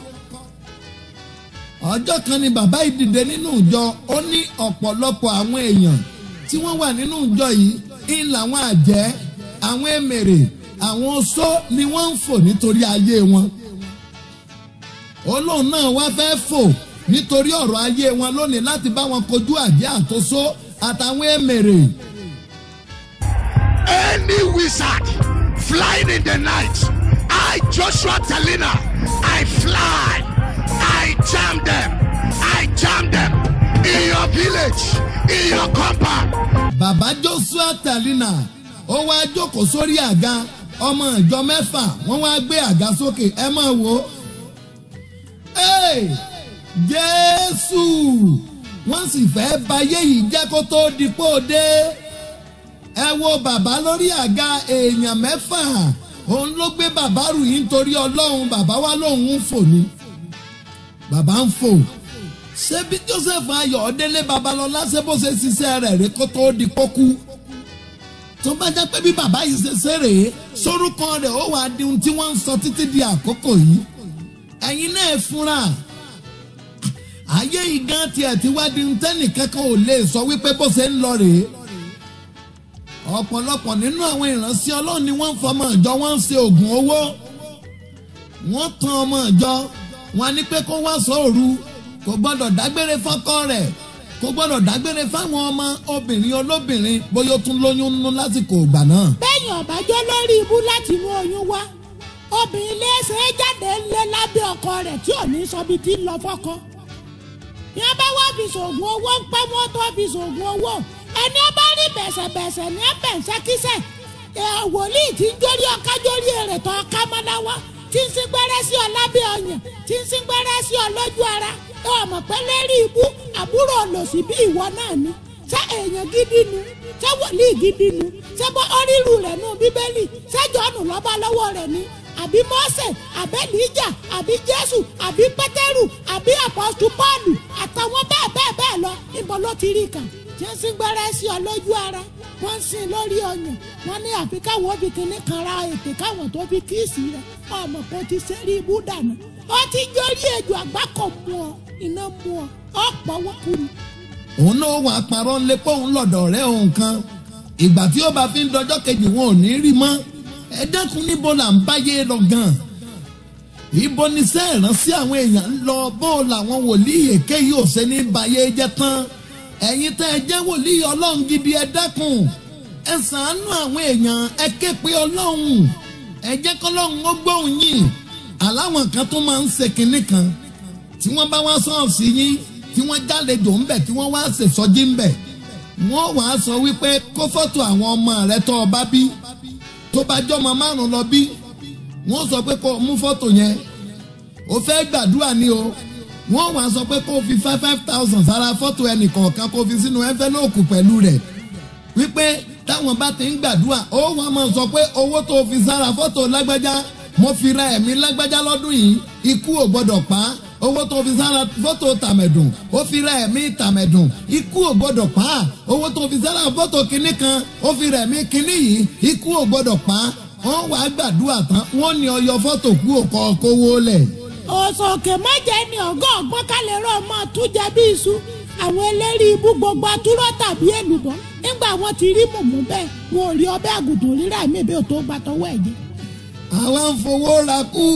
ọjọ́ kan ni bàbá yìí dìde nínú ìjọ ó ní ọ̀pọ̀lọpọ̀ àwọn èèyàn tí wọ́n wà nínú ìjọ yìí ń làwọn àjẹ́ àwọn èmèrè àwọn oṣó ni wọ́n ń fò nítorí ayé wọn olóhùn náà wá fẹ́ fò nítorí ọ̀rọ̀ ayé wọn lónìí láti bá wọn kojú àjẹ́ àtòsó àtàwọn èmèrè. Any wizard flying in the night, I, Joshua Talina, I fly, I jam them, I jam them in your village, in your compound. bàbá joshua talina ó wá jókòó sórí àga ọmọ ìjọ mẹ́fà wọ́n wá gbé àga sókè ẹ máa wò ó. Hey! jésù wọ́n sì fẹ́ bayé yìí jẹ́ kó tó di pò dé ẹ wo bàbá lórí àga èèyàn mẹ́fà òun ló gbé bàbá rù yín nítorí ọlọ́run bàbá wa lòun ń fò ni bàbá ń fò ṣé bí joseph ayọ̀délé babalọ́lá ṣé bó ṣe ṣiṣẹ́ rẹ̀ rí kó tó di pókú tó bá jẹ́ pé bí bàbá yìí ṣe ṣe rèé sórúkọ rẹ̀ ó wàá di ohun tí wọ́n ń sọ títí di àkókò yìí ẹ̀yin náà ẹ fúnra ayé ìgán tiẹ̀ ti wá di ntẹ́nì kankan ò lè sọ wípé bó ṣe ń lọ rèé ọ̀pọ̀lọpọ̀ nínú àwọn ìránṣẹ́ ọlọ́run ni wọ́n ń fọmọ ìjọ wọn ń ṣe oògùn owó wọ́n tan ọmọ ìjọ wọn ní pé kó wá sóòru kò gbọ́dọ̀ dágbére fọ́kọ rẹ̀ kò gbọ́dọ̀ dágbére fáwọn ọmọ obìnrin olóbìnrin bóyá ó tún lóyún nínú lásìkò ìgbà náà. bẹ́ẹ̀ni ọ̀bájọ́ lórí ibú láti inú oyún wá obìnrin léṣe jáde ńlẹ̀ lábẹ́ ọkọ rẹ̀ tí ò ní sọbi tí ń lọ fọ́kọ. ní a bá wá fi ṣoògùn owó ń pẹ́ wọ́n tó fi ṣoògùn owó ẹni ó bá rí bẹ̀sẹ̀bẹ̀sẹ̀ ní ẹ̀bẹ̀nsẹ́kísẹ̀ wòlíì tí ń jórí ọká jórí èrè tó ọká mọ́láwá tí ń sín gbẹ́rẹ́ sí ọ lábẹ́ ọyàn tí ń sín gbẹ́rẹ́ sí ọ lójú ara ẹ ò mọ̀ pé lérí ibú àbúrò olòṣì bí ìwọ náà ni ṣé èèyàn gidi nu ṣé wòlíì gidi nu ṣé bọ́ ọ́rírù rẹ̀ nù bíbélì ṣé jọ́nù lọ́ba lọ́wọ́ rẹ̀ ni àbí mọ́sẹ̀ àbí níjà àbí jésù àbí pétérù àbí àpọ́sù pọ́ọ̀lù àtàwọn ti rí kà tí wọ́n sì gbẹ́rẹ́ sí ọ lójú ara wọ́n ń sìn lórí ọyàn wọ́n ní àfi káwọn òbí kìíní kan ra ètè káwọn tó fi kíìsì rẹ ọmọ kò ti sẹ́rí ibú dànù ó ti jórí ejò àgbákò mú ọ iná mú ọ ọ̀pọ̀ wọ́kùnrin. òun náà wà parọ́ ńlẹ́ pé òun lọ́dọ̀ rẹ̀ òun kan ìgbà tí ó bá fi ń dọjọ́ kejì wọn ò ní rí mọ́ ẹ dákun níbo là ń báyé lọ gan-an ibo ni sẹ́ ìránṣẹ́ àwọn èèyàn ń lọ bó làwọn wòlíì èké yìí ò ṣe ní bayé jẹ́ tán ẹ̀yin tẹ́ ẹ jẹ́ wòlíì ọlọ́run gidi ẹ dákun ẹ ṣàánú àwọn èèyàn ẹ ké pe ọlọ́run ẹ jẹ́ kọ́lọ́run ó gbóhùn yìí aláwọn kan tó máa ń ṣe kinní kan tí wọ́n bá wá sọ́ọ̀sì yín tí wọ́n jálejò ńbẹ̀ tí wọ́n wá ṣèṣọ́jí ńbẹ̀ wọ́n wàá sọ wípé kó fọ́tò àwọn ọmọ rẹ tó o bá bí tó bá jọmọ márùn lọ bí wọ́n sọ pé kó o mú fọ́tò yẹn o fẹ́ gbàdúrà ni o wọ́n wàá sọ pé kó o fi five five thousand sára fọ́tò ẹnì kọ̀ọ̀kan kó o fi sínú ẹ́ńfẹ́lóòkù pẹ̀lú rẹ̀ wípé táwọn bá ti ń gbàdúrà ó wàá máa sọ pé owó tó o fi sára fọ́tò lágbájá mo fi ra ẹ̀mí lágbájá lọ́dún yìí ikú ò gbọ́dọ̀ pa á owó tó fi sára fọ́tò tàmẹ̀dùn ó fi ra ẹ̀mí tàmẹ̀dùn ikú ò gbọ́dọ̀ pa á owó tó fi sára fọ́tò kinní kan ó fi ra ẹ̀mí kinní yìí ikú ò gbọ́dọ̀ pa á wọ́n wàá gbàdúrà tán wọ́n ní ọyọ fọ́tò kú òkọ kówó lẹ̀. òsòkè mọ́jẹ ni ọ̀gá ọ̀gbọ́n kálẹ̀ rọ̀ mọ́ túnjẹ bí iṣu àwọn eléré ibú gbogbo atúrọ̀ tàbí èlùbọ́ nígbà wọn ti rí mùmú bẹ́ẹ̀ wọn ò rí ọbẹ̀ àgùntàn rírà mí bí o tó gbàtọ́wọ́ ẹ̀jẹ̀. àwa ń fowó ra kú.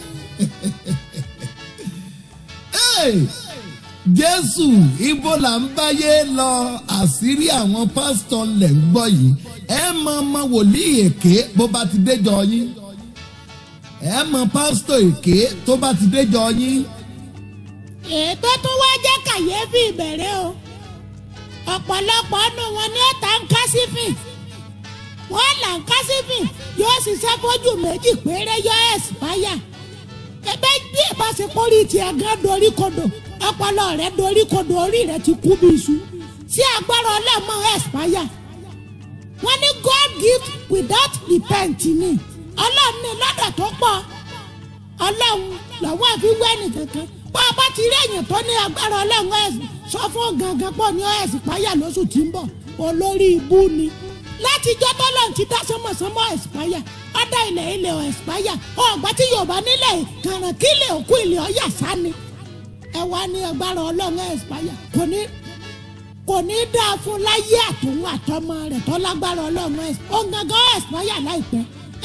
Hey! jésù ibo là ń báyé lọ àṣírí àwọn pásítọ̀ lẹ̀ ń gbọ́ yìí ẹ mọ ọmọ wòlíì èké bó bá ti déjọ yín ẹ mọ pásítọ̀ èké tó bá ti déjọ yín. ètò tó wá jẹ́ kàyéfì ìbẹ̀rẹ̀ o ọ̀pọ̀lọpọ̀ nù wọn ní ọ̀tá ń kásífì wọ́n là ń kásífì yóò ṣiṣẹ́ fójú méjì péré yọ ẹ̀sìpáyà ẹbẹ bí ìbáṣepọ̀ rí tiẹ̀ gan dorí kodò ọpọlọ rẹ dorí kodò orí rẹ ti kú bí iṣu tí agbára ọlọ́mọ ẹ̀sìpáyà wọ́n ní God gift without repent ni ọlọ́run ní lọ́dọ̀ tó pọ̀ ọlọ́run lọ́wọ́ àfi wẹ́nì kankan bá a bá ti rí èèyàn tó ní agbára ọlọ́run ẹ̀sìn sọ fún gangan pọ̀ ní ẹ̀sìpáyà lóṣù tí ń bọ̀ olórí ibú ni látijọ́ tọ́lọ́run ti dá sánmọ̀sánmọ̀ ẹ̀sìpáyà ọ̀dà ilẹ̀ ilẹ̀ ẹ̀sìpáyà ọ̀gbà tí yorùbá nílẹ̀ kàràn kí ilẹ̀ òkú ilẹ̀ ọ̀yà sani ẹ wá ní agbára ọlọ́run ẹ̀sìpáyà kò ní kò ní dáa fún láyé àtòun àtọmọ rẹ̀ tó lágbára ọlọ́run ẹ̀sìpáyà ó gangan ẹ̀sìpáyà láìpẹ́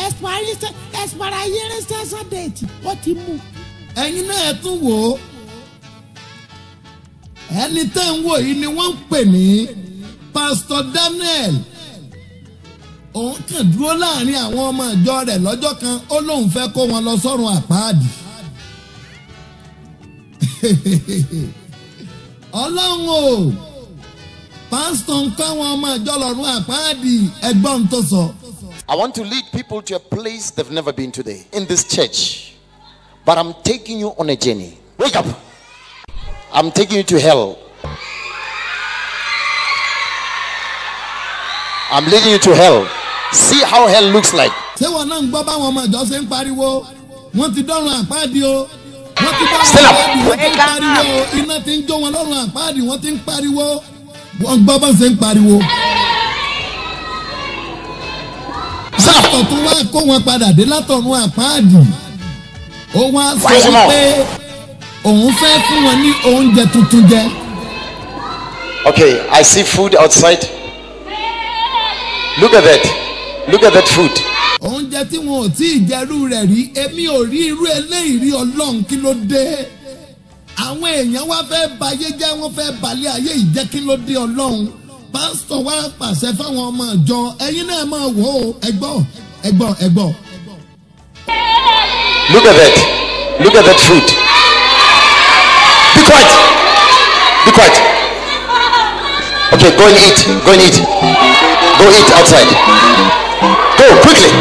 ẹ̀sìpáyà déètì ó ti mú. ẹ̀yin náà ẹ tún wò ó ẹni tẹ́ ń wò yìí ni wọ́n ń pè ní pásítọ̀ Daniel òun kàn dúró láàrin àwọn ọmọ ìjọ rẹ̀ lọ́jọ́ kan ó lóun fẹ́ kó wọn lọ sọ́run àpáàdì. ọlọ́run o pásítọ̀ ń kọ́ àwọn ọmọ ìjọ lọ́run àpáàdì ẹgbọ́n tó sọ. I want to lead people to a place they've never been today in this church. But I'm taking you on a journey. Wake up. I'm taking you to hell. I'm leading you to hell. See how hell looks like. ṣé wọn náà ń gbọ́ báwọn ọmọ ìjọ ṣe ń pariwo wọ́n ti dọ́run àpáàdì o wọ́n ti dọ́run Stand up. àpáàdì wọ́n ti ń pariwo o iná ti ń jó wọn lọ́run àpáàdì wọ́n ti ń pariwo wọ́n gbọ́ bá ṣe ń pariwo. pásítọ̀ tó wá kó wọn padà dé látọ̀run àpáàdì ó wá sọ Wise him up. pé òun fẹ́ fún wọn ní oúnjẹ tuntun jẹ. Okay, I see food outside. Look at that. Look at that food. oúnjẹ tí wọn ò tí ì jẹrú rẹ̀ rí èmi ò rí irú eléyìí rí ọlọ́run kí ló dé àwọn èèyàn wá fẹ́ bayé jẹ́ wọ́n fẹ́ balẹ̀ ayé yìí jẹ́ kí ló dé ọlọ́run pásítọ̀ wá pàṣẹ fáwọn ọmọ ìjọ ẹ̀yin náà máa wò ó ẹgbọ́ ẹgbọ́ ẹgbọ́. Look at that. Look at that food. Be quiet. Be quiet. Okay, go and eat. Go and eat. Go eat outside. Go quickly.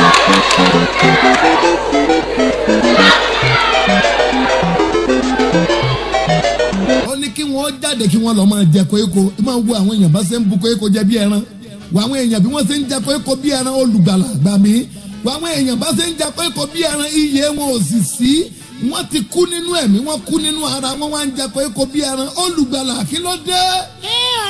ó ní kí wọ́n jáde kí wọ́n lọ máa jẹ koríko máa wo àwọn èèyàn bá ṣe ń bu koríko jẹ bí ẹran wo àwọn èèyàn bí wọ́n ṣe ń jẹ koríko bí ẹran olùgbàlà gbà mí wo àwọn èèyàn bá ṣe ń jẹ koríko bí ẹran iye wọn ò sì sí wọ́n ti kú nínú ẹ̀mí wọ́n kú nínú ara wọ́n wá ń jẹ koríko bí ẹran olùgbàlà kí ló dé. ẹ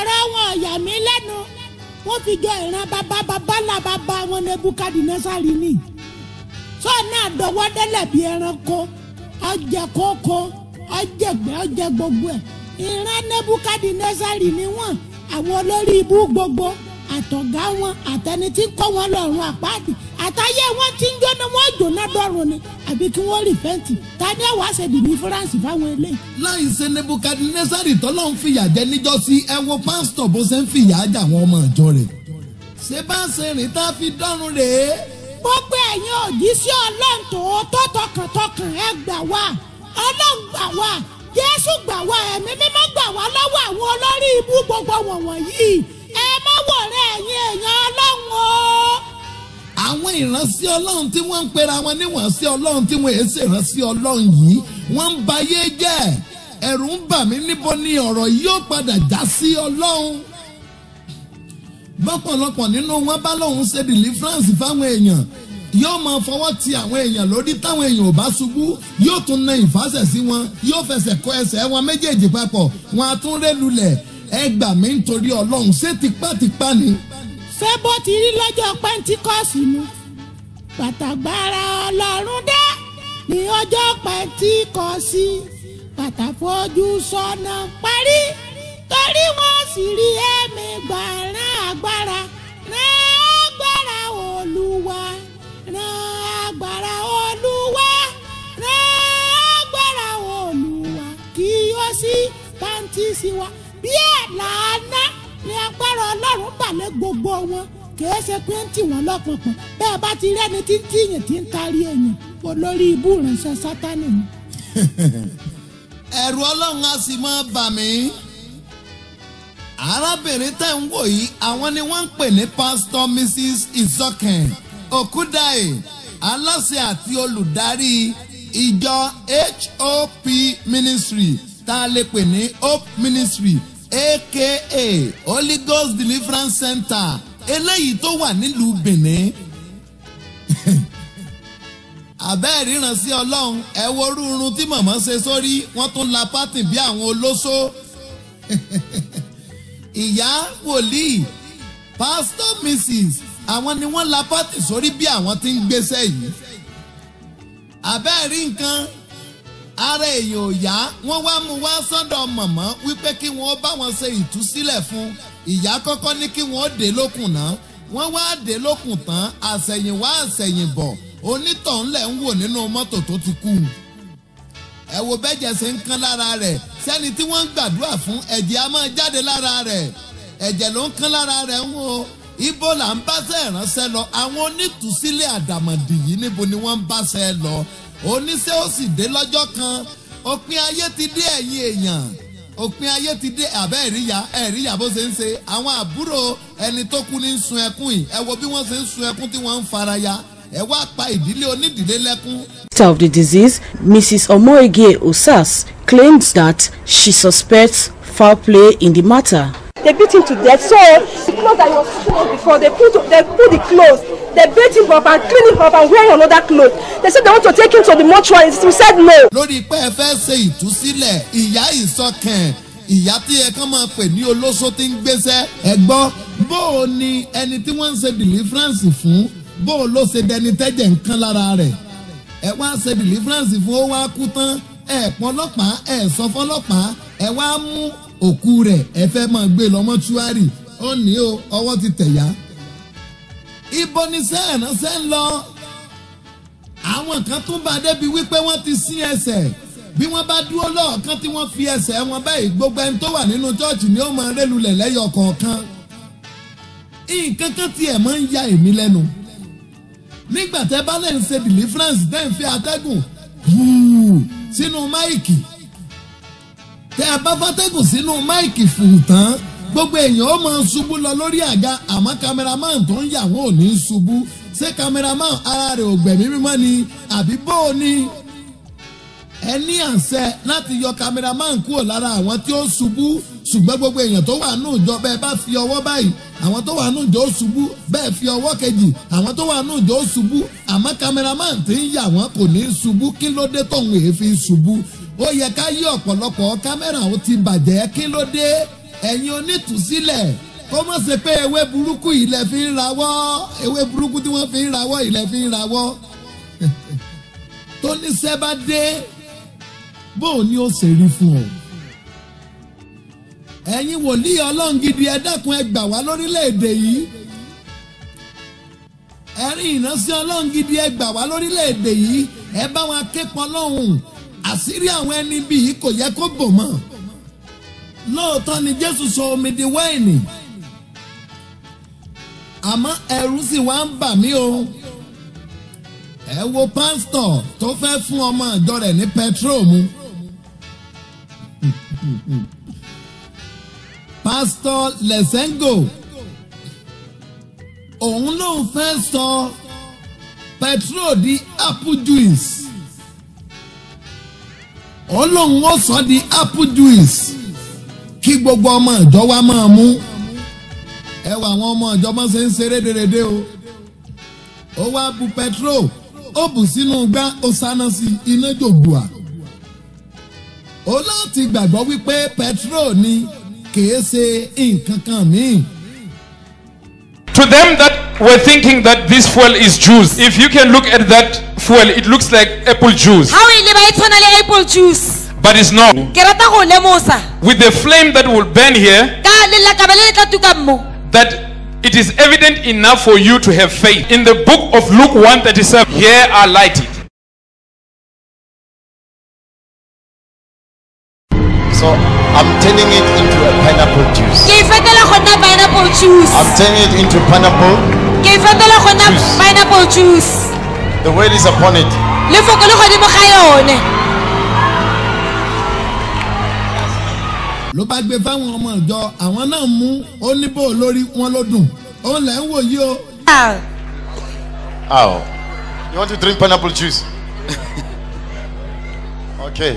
ọ̀rọ̀ wọn ọ̀yà mi lẹ́nu wọ́n fi jọ ìran bàbá bàbá ńlá bàbá wọn nebukadinasari ni sọ́ọ̀nà àdọ́wọ́ délẹ̀ bí ẹranko ọjẹ kókó ọjẹgbẹ́ ọjẹ gbogbo ẹ̀ ìran nebukadinasari ni wọ́n àwọn olórí ibú gbogbo àtọ̀gá wọn àtẹni tí ń kọ́ wọn lọ́rùn àpáàdì àtàyè wọn ti ń jóná wọn jóná dọ́rùn ni àbí kí wọ́n rí fẹ́ǹtì ta ni ẹ̀ wá ṣe dìbí fúráǹsì fáwọn eléyìí. láì ṣe nebukadnesari tọ́lọ́ ń fìyà jẹ níjọ́sí ẹ wo pásítọ̀ bó ṣe ń fìyà jẹ àwọn ọmọ ìjọ rẹ̀. ṣé bá ṣe rìn tá a fi dọ́run rèé. gbogbo ẹ̀yin òjì sí ọlọ́run tòótọ́ tọkàntọkàn ẹ gbà wá ọlọ́run gbà wá jésù gbà wá ẹ̀mí mímọ́ gbà wá lọ́wọ́ àwọn olórí ibú gbogbo wọ̀nyí ẹ má wọ̀rẹ́ ẹ̀yin èèyàn ọlọ́run o. àwọn ìránṣẹ́ ọlọ́run tí wọ́n ń pera wọn níwọ̀nsẹ́ ọlọ́run tí wọ́n èsè ìránṣẹ́ ọlọ́run yìí wọ́n ń bayé jẹ́ ẹ̀rù ń bà mí níbo ni ọ̀rọ̀ yìí yóò padà já sí ọlọ́run bọ́pọ̀lọpọ̀ nínú wọn bá lóun ṣe deliverance fáwọn èèyàn yóò máa fọwọ́ ti àwọn èèyàn lórí táwọn èèyàn ò bá ṣubú yóò tún na ìfàsẹ̀ sí wọn yóò fẹsẹ̀ kọ ẹsẹ̀ wọn méjèèjì papọ̀ wọn á tún rẹ́ lulẹ̀ ẹ gbà mí nítorí ọlọ́run ṣé tipátipá ni. ṣé bó ti rí lọ́jọ́ pẹ́ńtíkọ́sì nu pàtàgbára ọlọ́run dé ní ọjọ́ pẹ́ńtíkọ́sì pàtàfojú sọ́nà parí torí wọ́n sì rí ẹ̀mí gbà rán agbára rán agbára olúwa rán agbára olúwa rán agbára olúwa kí ó sì pàǹtí sí wa bí ẹ̀ làánà ní agbára ọlọ́run balẹ̀ gbogbo wọn kìí ṣe pé ń tì wọ́n lọ́pọ̀pọ̀ bẹ́ẹ̀ bá ti rẹ́ni tí ń tìyàn tí ń tarí èèyàn olórí ibú ìránṣẹ́ sátánì ni. ẹ̀rù ọlọ́run á sì máa bà mí. arábìnrin tẹ̀ ń wò yìí àwọn ni wọ́n ń pè ní pásítọ̀ mrs isoken okudaye aláṣẹ àti olùdarí ìjọ hop ministry tá a lè pè ní hope ministry aka holy ghost deliverance center eléyìí tó wà nílùú benin àbẹ́ẹ̀ ríran sí ọlọ́run ẹ wo rúurun tí màmá ṣe sórí wọ́n tún la pátì bí àwọn olóṣó ìyá wòlíì pásítọ̀ mrs àwọn ni wọ́n la pátì sórí bí àwọn tí ń gbéṣẹ́ yìí àbẹ́ẹ̀ rí nǹkan ara èèyàn ò yá wọ́n wá mú wá sọ́dọ̀ màmá wípé kí wọ́n bá wọn ṣe ìtúsílẹ̀ fún ìyá kọ́kọ́ ní kí wọ́n dé lókun náà wọ́n wá dé lókun tán àṣẹ̀yìnwá àṣẹ̀yìnbọ̀ onítọ̀hún lẹ̀ ń wò nínú mọ́tò tó ti kú. ẹ wo bẹ́jẹ̀ ṣe ń kán lára rẹ̀ sẹ́ni tí wọ́n ń gbàdúrà fún ẹ̀jẹ̀ á máa jáde lára rẹ̀ ẹ̀jẹ̀ ló ń kán lára rẹ̀ ń wo ibo là ń báṣẹ́ ìránṣẹ́ lọ àwọn onítùsílẹ̀ àdàmọ̀dì yìí níbo ni wọ́n ń báṣẹ́ lọ oníṣẹ́ ó sì dé lọ́jọ́ kan òpin ayé ti dé ẹ̀yìn èèyàn òpin ayé ti dé àbẹ́ ẹ̀ríyà ẹ̀ríyà bó ṣe ń ṣe àwọn àbúrò ẹni tó kú ní sun ẹkún yìí ẹ wo bí wọ́n ṣe ń sun ẹkún tí wọ́n ń faraya ẹ wá pa ìdílé onídìílé lẹ́kún. of the disease, Mrs. Omoege Osas claims that she suspects foul play in the matter. They beat him to death. So the clothes that he was putting on before, they put they put the clothes, they beat him up and clean him up and wear another clothes. They said they want to take him to the mortuary. We said no. lórí pé ẹ fẹ́ ṣe ìtúsílẹ̀ ìyá ìsọkàn ìyá tí ẹ kàn máa pè ní olóṣó tí ń gbéṣẹ́ ẹ gbọ́ bó o ní ẹni tí wọ́n ń ṣe deliverance fún bó o ló ṣe dẹni tẹ́jẹ̀ ń kán lára rẹ̀ ẹ wá ṣe deliverance fún ó wá kú tán ẹ pọn ọlọ́pàá ẹ sọ fọlọ́pàá ẹ wá mú òkú rẹ̀ ẹ fẹ́ máa gbé lọ mọ́ṣúárì ó ní o ọwọ́ ti tẹ̀yà. ibo ni sẹ́ẹ̀ránṣẹ́ ń lọ àwọn kan tún bá débi wípé wọ́n ti sín ẹsẹ̀ bí wọ́n bá dúró lọ́ọ̀kan tí wọ́n fi ẹsẹ̀ wọn báyìí gbogbo ẹni tó wà nínú chọ́ọ̀chì ni ó máa rélulẹ̀ lẹ́yọ kọ̀ọ̀kan nǹkan kan tiẹ̀ máa ń ya èmi lẹ́nu nígbà tẹ́ bá lẹ́ ń ṣe deliverance tẹ́ ń fi atẹ́gùn hùù sínú máìkì tẹ́ ẹ bá fàtẹ́gùn sínú máìkì fùù tán gbogbo èèyàn ó máa ṣubú lọ lórí àga àmọ́ cameraman tó ń yà wọ́n ò ní ṣubú ṣé cameraman ara rẹ̀ ò gbẹ̀mí mímọ́ ni àbí bó o ní ẹ ní àṣẹ láti yọ cameraman kúrò lára àwọn tí ó ṣubú ṣùgbọ́n gbogbo èèyàn tó wà nù jọ bẹ́ẹ̀ bá fi ọwọ́ báyìí àwọn tó wà nù jọ ó ṣubú bẹ́ẹ̀ fi ọwọ́ kejì àwọn tó wà nù jọ ó ṣubú àmọ́ cameraman tí ń yà wọ́n kò ní ṣubú kí ló dé tóun èéfín ṣubú ó yẹ ká yí ọ̀pọ̀lọpọ̀ kámẹ́rà ó ti bàjẹ́ kí ló dé ẹ̀yin onítùsílẹ̀ kó má ṣe pé ewé burúkú yìí lẹ fi ń rawọ́ ewé burúkú tí wọ́n fi ń rawọ́ yìí lẹ fi ń rawọ́ tó ní sẹ́ bá dé bóun ni ó ṣe rí fún ọ. ẹ̀yin wòlíì ọlọ́run gidi ẹ dákun ẹ gbà wá lórílẹ̀‐èdè yìí ẹ̀rín ìránṣẹ́ ọlọ́run gidi ẹ gbà wá lórílẹ̀‐èdè yìí ẹ bá wọn akẹ́kọ̀ọ́ lọ́hùn àṣírí àwọn ẹni bí yìí kò yẹ kó bò mọ́ lóòótọ́ ni jésù sọ omi di wáìnì àmọ́ ẹ̀rù sì wá ń bà mí o ẹ wo pásítọ̀ tó fẹ́ fún ọmọ ìjọ rẹ̀ ní pẹtrol mu pásítọ̀ lẹ́sẹ̀ngò òun lòun fẹ́ sọ pẹtrol di apple juice òun lòun ó sọ di apple juice kí gbogbo ọmọ ìjọ wa máa mú ẹ wà àwọn ọmọ ìjọ máa ṣe ń ṣe rédèrèdè o ó wá bu pẹtrol ó bù sínú gbá ó sáná sí iná jògbùà ó láti gbàgbọ́ wípé pẹtrol ni kìí ṣe nǹkan kan míì. To them that were thinking that this fuel is juice, if you can look at that fuel, it looks like apple juice, ha o e leba e tshwana le apple juice but it's not. ke rata go lemosa With the flame that will burn here, ka lelakabe le le tla tuka mo that it is evident enough for you to have faith. In the book of Luke 137, here are lighted. So I'm turning it into a pineapple juice. ke e fetola go nna pineapple juice I'm turning it into pineapple. ke e fetola go nna pineapple juice The word is upon it. lefoko le godimo ga yone ló bá gbé fáwọn ọmọ ìjọ àwọn náà mú ó ní bò lórí wọn ló dùn ó lẹ̀ ń wò yí o. Oh. You want to drink pineapple juice? okay.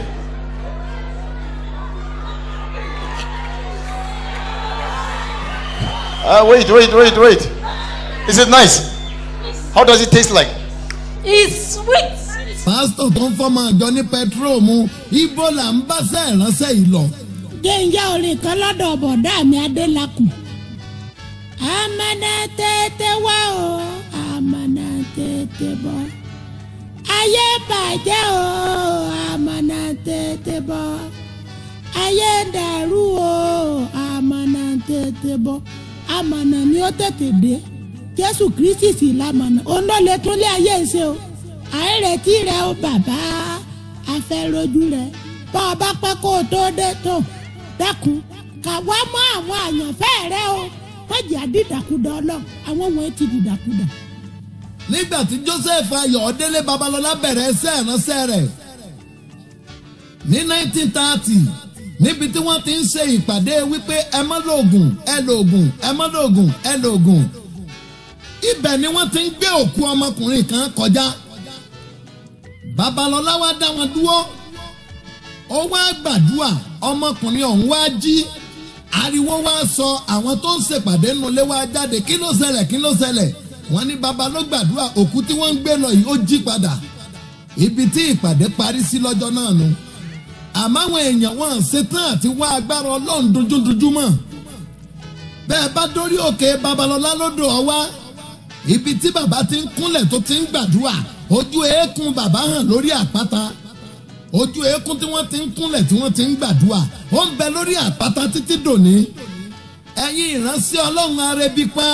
Uh, wait, wait, wait, wait. Is it nice? How does it taste like? it's sweet pásítọ̀ tó ń fọmọ ìjọ ní pẹtrol mu ibo là ń bá sẹ́ ìránṣẹ́ yìí lọ. jẹ́njẹ́ orin kan lọ́dọ̀ bọ̀dá mi adélakùn. amana tètè wá o amana tètè bọ̀. ayé bàjẹ́ o amana tètè bọ̀. ayé dàrú o amana tètè bọ̀. amana ni ó tètè dé jésù kristi sì lamọ̀nà òun ló lè tún lé ayé ṣe o àìrètí rẹ o bàbá afẹ́rojú rẹ bá ọ bá pẹ́ kó o tó dé tó dákun kà wá mọ́ àwọn àyànfẹ́ rẹ o wọ́n jẹ́ àdídàkudà ọlọ́run àwọn wọ̀nyí ti dìdàkudà. nígbà tí joseph ayọ̀délé babalọ́lá bẹ̀rẹ̀ ẹsẹ̀ ìránṣẹ́ rẹ̀ ní 1930 níbi tí wọ́n ti ń ṣe ìpàdé wípé ẹ má lòògùn ẹ lòògùn ẹ má lòògùn ẹ lòògùn ibẹ̀ ni wọ́n ti ń gbé òkú ọmọkùnrin kan kọjá babalọ́lá wá dá wọn dúró ó wá gbàdúrà ọmọkùnrin ọ̀hún wá jí ariwo wá sọ àwọn tó ń ṣèpàdé nulẹ̀ wá jáde kí ló ṣẹlẹ̀ kí ló ṣẹlẹ̀ wọ́n ní baba ló gbàdúrà òkú tí wọ́n ń gbé lọ yìí ó jí padà ibi tí ìpàdé parí sí lọ́jọ́ náà nu àmọ́ àwọn èèyàn wọn ṣetán àti wá agbára ọlọ́run dojúdojú mọ́ bẹ́ẹ̀ bá dórí òkè babalọ́lá lódò ọwá ibi tí bàbá ti ń kúnlẹ̀ tó ti ń gbàdúrà ojú eékún bàbá hàn lórí àpáta ojú eékún tí wọ́n ti ń kúnlẹ̀ tí wọ́n ti ń gbàdúrà ó ń bẹ lórí àpáta títí dòní ẹ̀yin ìránṣẹ́ ọlọ́run arẹbí pa.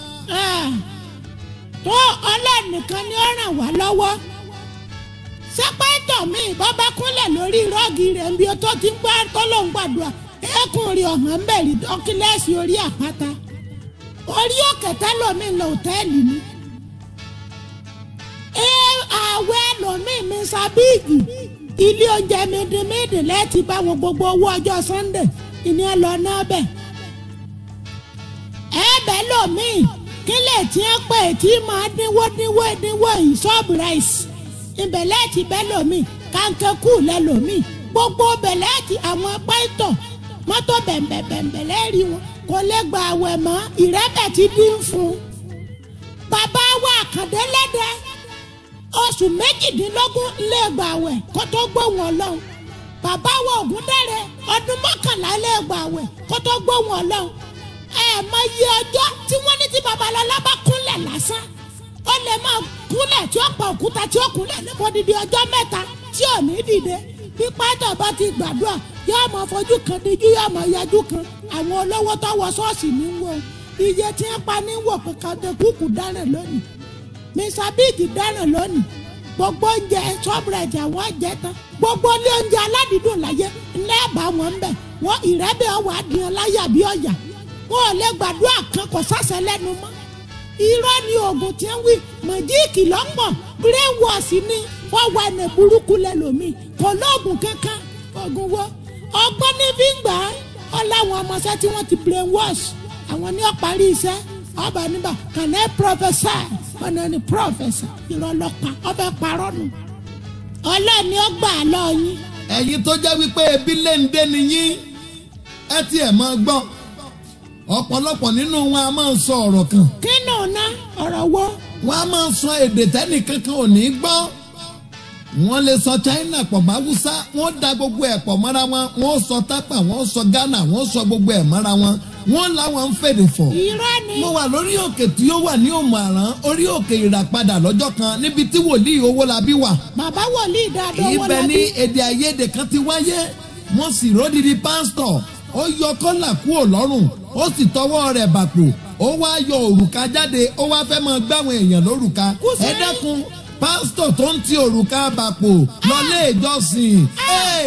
tó ọlọ́run nìkan ni ó ràn wá lọ́wọ́ sẹ́pẹ́tọ̀ mi bàbá kúnlẹ̀ lórí rọ́ọ̀gì rẹ̀ ń bí ó tó ti ń gbá tó ló ń gbàdúrà eékún rí ọ̀hán ń bẹ̀rì dọ́kílẹ́sì orí àpáta orí òkè tẹ́lómi lọ òtẹ́ẹ̀lì ni ẹ àwẹ̀ lómi mi sábíìgì ilé oúnjẹ mèdèmédè lẹ́ẹ̀tì bá wọn gbogbo owó ọjọ́ sunday ìní ẹ lọ náà bẹ̀. ẹ bẹ́ lómi kílẹ̀ tí ẹ pè tí máa dínwó dínwó dínwó yìí ṣọ́ọ̀bù ráìsì ibẹ̀ lẹ́ẹ̀tì bẹ́ lómi kàńkẹ́kù lẹ́ lómi gbogbo bẹ̀ lẹ́ẹ̀tì àwọn pẹ́ẹ́tọ̀ mọ́tò bẹ̀m̀bẹ̀bẹ̀m̀bẹ̀ lẹ́ẹ̀rí wọn kò lè gba àwẹ̀ mọ́ ìrẹ́bẹ̀ ti dín fún un. bàbá wa àkàndé lẹ́dẹ̀ oṣù méjìdínlógún lè gba àwẹ̀ kó tó gbóhùn ọlọ́run bàbá wa ògúndẹ̀rẹ̀ ọdún mọ́kànlá lẹ́gbàwẹ̀ kó tó gbóhùn ọlọ́run ẹ mọ iye ọjọ́ tí wọ́n ní tí babalọ́lá bá kúnlẹ̀ lásán ó lè máa kúnlẹ̀ tí ó pa òkúta tí ó kúnlẹ̀ nípa odidi ọjọ́ mẹ́ta tí ò ní dìde bí pátá bá ti gbàdúrà yóò máa fojú kan díjú yóò máa yájú kan àwọn olówó tó wọ ṣọ́ọ̀ṣì ní wọ iye tí ń pa ní wọ̀ pé kàdékùkù dáná lónìí mr big dáná lónìí gbogbo oúnjẹ ṣọ́ọ̀bùrẹ̀dì àwọn jẹ tán gbogbo ilé oúnjẹ aládìídùn láyé ńlẹ́ bá wọn ń bẹ̀ wọ́n ìrẹ́bẹ̀ ọwọ́ adìyàn láyà bí ọ̀yà wọn ò lè gbàdúrà kan kò sásẹ̀ lẹ́nu mọ́ irọ́ ni oògùn tí ń wí mọ̀jíìkì lọ́pọ̀ brainwash ni fọwọ́ ẹnẹ burúkú lẹ́lòmíì kò lóògùn kankan oògùn wo ọgbọ́n ní fi ń gbà á ọ láwọn ọmọọṣẹ́ tí wọ́n ti brainwash àwọn ní ọ̀parí iṣẹ́ ọba níbà kàná professor ọ̀nà ni professor ìrọ̀lọ́pàá ọbẹ̀ parọ́ nù ọlọ́ọ̀ni ó gbà á lọ yín. ẹ̀yin tó jẹ́ wípé ebi lè ń dé nìyí ẹ tiẹ̀ máa gbọ́ ọ̀pọ̀lọpọ̀ nínú wọn a máa sọ ọ̀rọ̀ kan. kí nù ná ọ̀rọ̀ wo. wọ́n a máa sọ èdè tẹ́nìkankan ò ní gbọ́ wọ́n lè sọ china pọ̀ mọ́ haúsá wọ́n da gbogbo ẹ̀ pọ̀ mọ́ra wọn wọ́n sọ tápà wọ́n sọ ghana wọ́n sọ gbogbo ẹ̀ mọ́ra wọn wọ́n làwọn ń fèdè fọ̀. irọ́ ni. mo wà lórí òkè tí ó wà ní òmùàrán orí òkè ìràpadà lọ́jọ́ kan níbi tí wòlíì owó la bí wà. bàbá wòlíì dáadọ́ owó ibẹ̀ la ní bí. èdè àìyedè kan ti wáyé wọ́n sì ródìdí pásítọ̀ ó yọ kọ́là kúrò lọ́rùn ó sì tọwọ́ rẹ̀ bàpò ó wá yọ òrùka jáde ó wá fẹ́ máa gbáwọn èèyàn lórùka ẹ dákun pásítọ̀ tó ń ti òrùka bàpò lọlé ìjọsìn. Hey!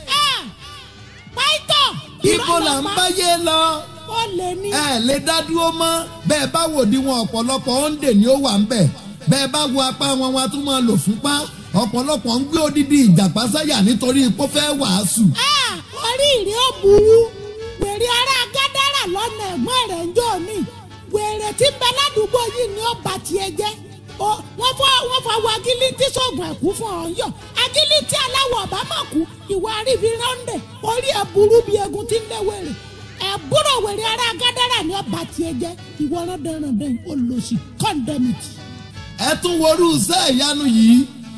pàìtọ̀. ibo là ń báyé lọ. ó lè ní. ẹ lè dá dúró mọ́ bẹ́ẹ̀ bá wò di wọn ọ̀pọ̀lọpọ̀ òǹdè ni ó wà ń bẹ̀ bẹ́ẹ̀ bá wo apá wọn wọn a tún máa lò fúnpá ọ̀pọ̀lọpọ̀ ń gbé odidi ìjàpá sáyà nítorí ipò fẹ́ wàásù. Ah, orí ìrìn ó burú wèrè ará gádàrà lọ́nà ẹ̀gbọ́n rẹ̀ ń jọ ní wèrè tí ń bẹ ládùúgbò yìí ni ó bà tiẹ̀ jẹ́ Ó- wọ́n fọ wọ́n fọ àwọn agilítí sọ̀gùn ẹ̀kú fún ọ yọ agilítí aláwọ̀ ọ̀bámọ̀ kú ìwà àrífi rọ́ndẹ̀ orí ẹ̀ burú bí egun tí ń lé wèrè ẹ̀búrò wèrè ará gádàrà ni ó bà tiẹ̀ jẹ́ ìwọ rọ́ndẹ̀rọ̀ndẹ̀ olùsí kọ́ndẹ̀mìtì. ẹ tún worú iṣẹ́ ìyanu yìí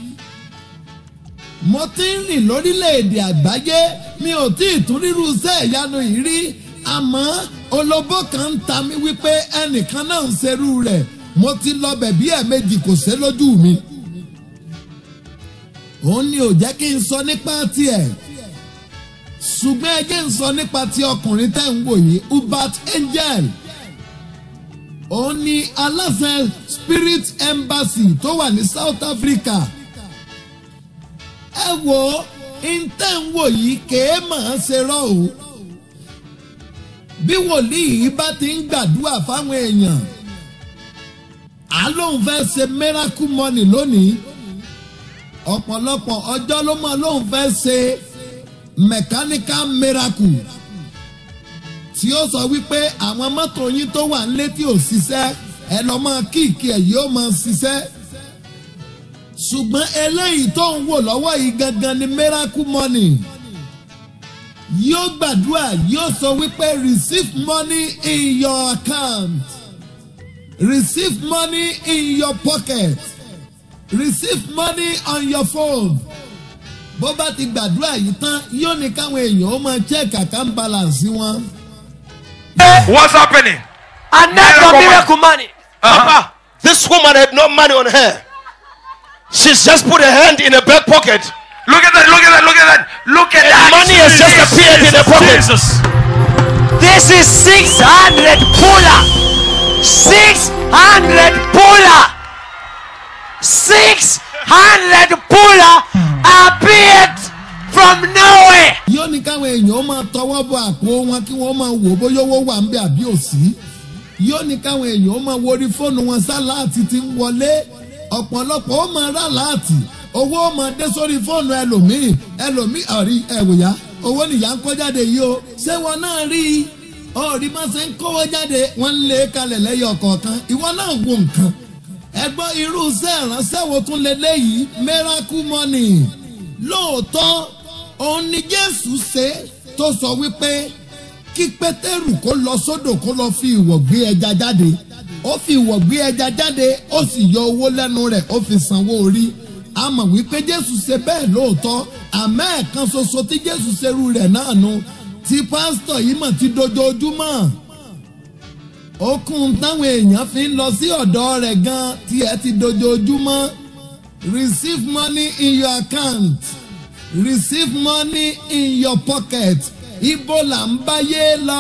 mo ti ń rìn lórílẹ̀‐èdè àgbáyé mi ò tí ì tún rírú iṣẹ́ ìyanu yìí rí àmọ́ olóbó kan ń ta mí wípé ẹnìkan náà ń ṣerú rẹ̀ mo ti lọ bẹ̀bí ẹ̀ẹ̀mejì kò ṣe lójú mi òun ni ò jẹ́ kí n sọ nípa tiẹ̀ ṣùgbọ́n ẹ jẹ́ n sọ nípa ti ọkùnrin tẹ́ ń wò yìí hubert angel òun ni aláṣẹ spirit embassy tó wà ní south africa ẹ wo intẹ́ ń wò yìí kèé màá ṣe rọ́ o bí wòlíì yìí bá ti ń gbàdúrà fáwọn èèyàn á lóun fẹ́ ṣe miracle money lónìí ọ̀pọ̀lọpọ̀ ọjọ́ ló mọ̀ lóun fẹ́ ṣe mechanical miracle tí ó sọ wípé àwọn mọ́tò yín tó wà nílé tí ò ṣiṣẹ́ ẹ lọ́ máa kíìkì ẹ̀ yóò máa ṣiṣẹ́ ṣùgbọ́n eléyìí tó ń wò lọ́wọ́ yìí gangan ni miracle money yóò gbàdúrà yóò sọ wípé receive money in your account receive money in your pocket receive money on your phone bó bá ti gbàdúrà yìí tán yóò ní káwọn èèyàn ó máa check account balance wọn. What's happening? And that's Miracle not money. miracle money. Papa, this woman had no money on her. She's just put her hand in her back pocket. Look at that, look at that, look at that. Look at And that. money has just Jesus, appeared in her pocket. Jesus. This is 600 puller. 600 puller. 600 puller appeared from nowhere. yóò ní káwọn èèyàn ó máa tọwọ́ bọ àpò wọn kí wọ́n máa wò bóyá owó wà ń bẹ àbí òsì yóò ní káwọn èèyàn ó máa worí fóònù wọn sáláàtì ti ń wọlé ọ̀pọ̀lọpọ̀ ó máa rà láàtì owó ó máa dé sórí fóònù ẹlòmíì ẹlòmíì ọ̀rí ẹ̀wòyá owó nìyá ń kó jáde yìí o ṣé wọn náà rí i ọ̀rí máa ṣe ń kówó jáde wọ́n ń lé kalẹ̀ lẹ́yọ̀ kọ̀ọ̀kan ìwọ náà wo nǹkan ẹgbọ́n irú iṣẹ́ ìránṣẹ́ wo tún lè léyìí miracle money lóòótọ́ òun ni jésù ṣe tó sọ wípé kí pétérù kó lọ sódò kó lọ fi ìwọ̀ gbé ẹja jáde ó fi ìwọ̀ gbé ẹja jáde ó sì yọ owó lẹ́nu rẹ̀ ó fi sanwó orí a mọ̀ wípé jésù ṣe bẹ́ẹ̀ lóòótọ́ àmọ́ ẹ̀kan ṣoṣo tí jésù ṣerú rẹ̀ náà nu tí pásítọ̀ yìí mọ̀ ti dojoojúmọ́ okun táwọn èèyàn fi ń lọ sí ọ̀dọ̀ rẹ̀ gan tí ẹ ti dojoojúmọ́ receive money in your account receive money in your pocket ibo là ń báyé lọ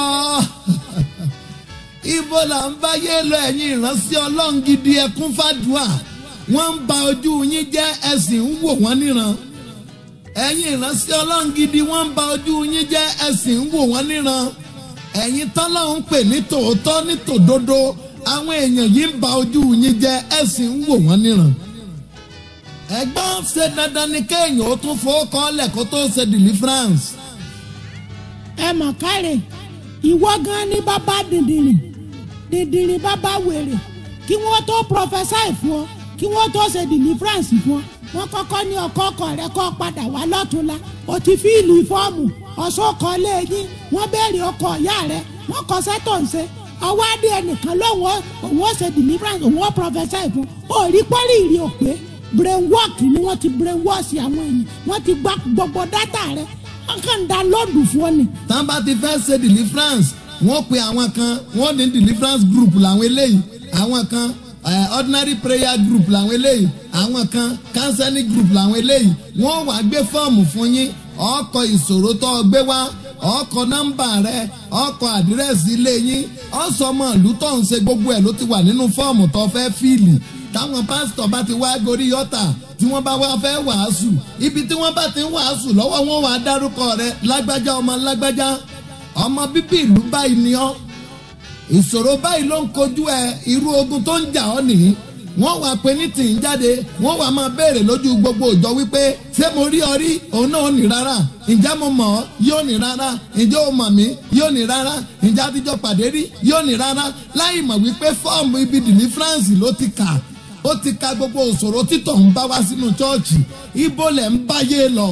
ibo là ń báyé lọ ẹ̀yin ìránṣẹ́ ọlọ́run gidi ẹkún fàdúà wọ́n ń ba ojú yín jẹ́ ẹ̀sìn ń wò wọ́n níran ẹ̀yin ìránṣẹ́ ọlọ́run gidi wọ́n ń ba ojú yín jẹ́ ẹ̀sìn ń wò wọ́n níran ẹ̀yin tọ́lọ́run pè ní tòótọ́ ní tòdodo àwọn èèyàn yìí ń ba ojú yín jẹ́ ẹ̀sìn ń wò wọ́n níran ẹ̀gbọ́n ṣe dandan ni kéèyàn ó tún fowó kọ́lẹ̀ kó tó ṣe deliverance. ẹ mọ̀ kárẹ̀ ìwọ gan ni bàbá dìndìnrín dìndìnrín bàbá wèrè kí wọ́n tó prophesy fún ọ kí wọ́n tó ṣe deliverance fún ọ wọ́n kọ́kọ́ ní ọkọ ọkọ rẹ kọ́ padà wá lọ́túnla o ti fíìlì fọ́ọ̀mù ọ̀ṣọ́kọ léyìn wọ́n béèrè ọkọ ìyá rẹ wọ́n kọ́ sẹ́tọ̀ ń ṣe ọwọ́ adé ẹnìkan lóun òun ó ṣe deliverance òun ó prophesy fún òrí pọ́lì ìrì òpè brain work ni wọ́n ti brain wash àwọn èèyàn wọ́n ti gba gbogbo data rẹ wọ́n kàn ń da lóòdù fún ọ ni. tán bá ti fẹ́ ṣe deliverance wọ́n pe àwọn kan wọ́n ní deliverance group làwọn eléyìí àwọn kan uh, ordinary prayer group làwọn eléyìí àwọn kan counseling group làwọn eléyìí wọ́n wàá gbé fọ́ọ̀mù fún yín ọkọ̀ ìṣòro tó o gbé wá ọkọ̀ nọ́mbà rẹ ọkọ̀ àdírẹ́sì ilé yín ọ̀sọ́mọ ìlú tó ń ṣe gbogbo ẹ̀ ló ti wà nínú fọ́ọ̀mù tó fẹ́ fíìlì táwọn pásítọ̀ bá ti wá gorí yọ́tà tí wọ́n bá wá fẹ́ wàásù ibi tí wọ́n bá ti ń wàásù lọ́wọ́ wọn wàá dárúkọ rẹ lágbájá ọmọ lágbájá ọmọ bíbí ìlú báyìí ni ọ́ ìṣòro báyìí ló ń kojú ẹ irú ogun tó ń jà ọ́ nìyí wọ́n wá pé ní tì ń jáde wọ́n wá máa béèrè lójú gbogbo òjọ wípé ṣé mo rí ọ rí òun náà ò ní rárá ǹjẹ́ mo mọ̀ ọ́ yóò ní rárá ǹjẹ́ o mọ̀ mí yóò ní rárá ǹjẹ́ àtijọ́ pàdé rí yóò ní rárá láì mọ̀ wípé fọ́ọ̀mù ibi deliverance ló ti kà ó ti ka gbogbo òṣòro títọ̀ ń bá wá sínú chọ́ọ̀chì ibo lẹ̀ ń báyé lọ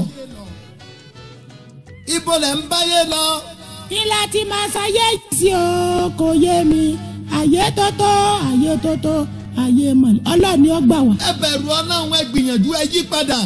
ibo lẹ̀ ń báyé lọ. kí la ti máa ṣayé sí o kò yé mi àyè tó tó àyè tó tó àyè mọ̀ ọlọ́ọ̀ni ó gbà wá. ẹ bẹ̀rù ọlọ́run ẹ gbìyànjú ẹ yí padà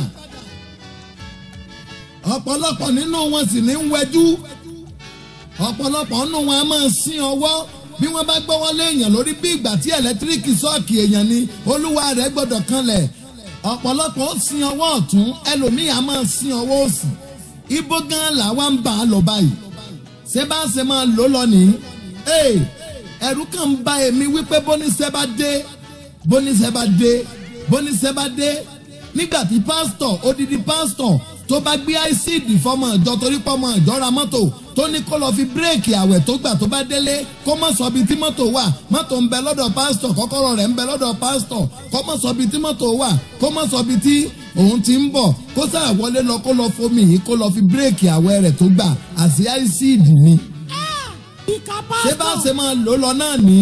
ọ̀pọ̀lọpọ̀ nínú wọn sì ní ń wẹjú ọ̀pọ̀lọpọ̀ nínú wọn a máa sín ọwọ́ bí wọ́n bá gbọ́wọ́ léèyàn lórí bí ìgbà tí ẹ̀lẹ́tíríkì sọ́ọ̀kì èèyàn ni olúwa rẹ̀ gbọ́dọ̀ kanlẹ̀ ọ̀pọ̀lọpọ̀ ó sin ọwọ́ ọ̀tún ẹlòmíì á máa sin ọwọ́ òsì ibo gan làwa ń bà á lọ báyìí ṣé bá ṣe máa lò lọ nìyí ẹ̀rù kan ń ba èmi wípé bóníṣẹ́ bá dé bóníṣẹ́ bá dé bóníṣẹ́ bá dé nígbà tí pásítọ̀ odidi pásítọ̀ tó bá gbé àìsíìdì fọmọ ìjọ torí pọmọ ìjọ ra mọ́tò tó ní kó lọ fi bírèkì àwẹ̀ tó gbà tó bá délé kó mọ̀ sọ bí tí mọ́tò wà mọ́tò ń bẹ lọ́dọ̀ pásítọ̀ kọ́kọ́rọ́ rẹ̀ ń bẹ lọ́dọ̀ pásítọ̀ kó mọ̀ sọ bí tí mọ́tò wà kó mọ̀ sọ bí tí òun ti ń bọ̀ kó sáà wọlé lọ kó lọ fomi yìí kó lọ fi bírèkì àwẹ̀ rẹ̀ tó gbà àti àìsíìdì ni. ṣé bá ṣe máa lò lọ náà ní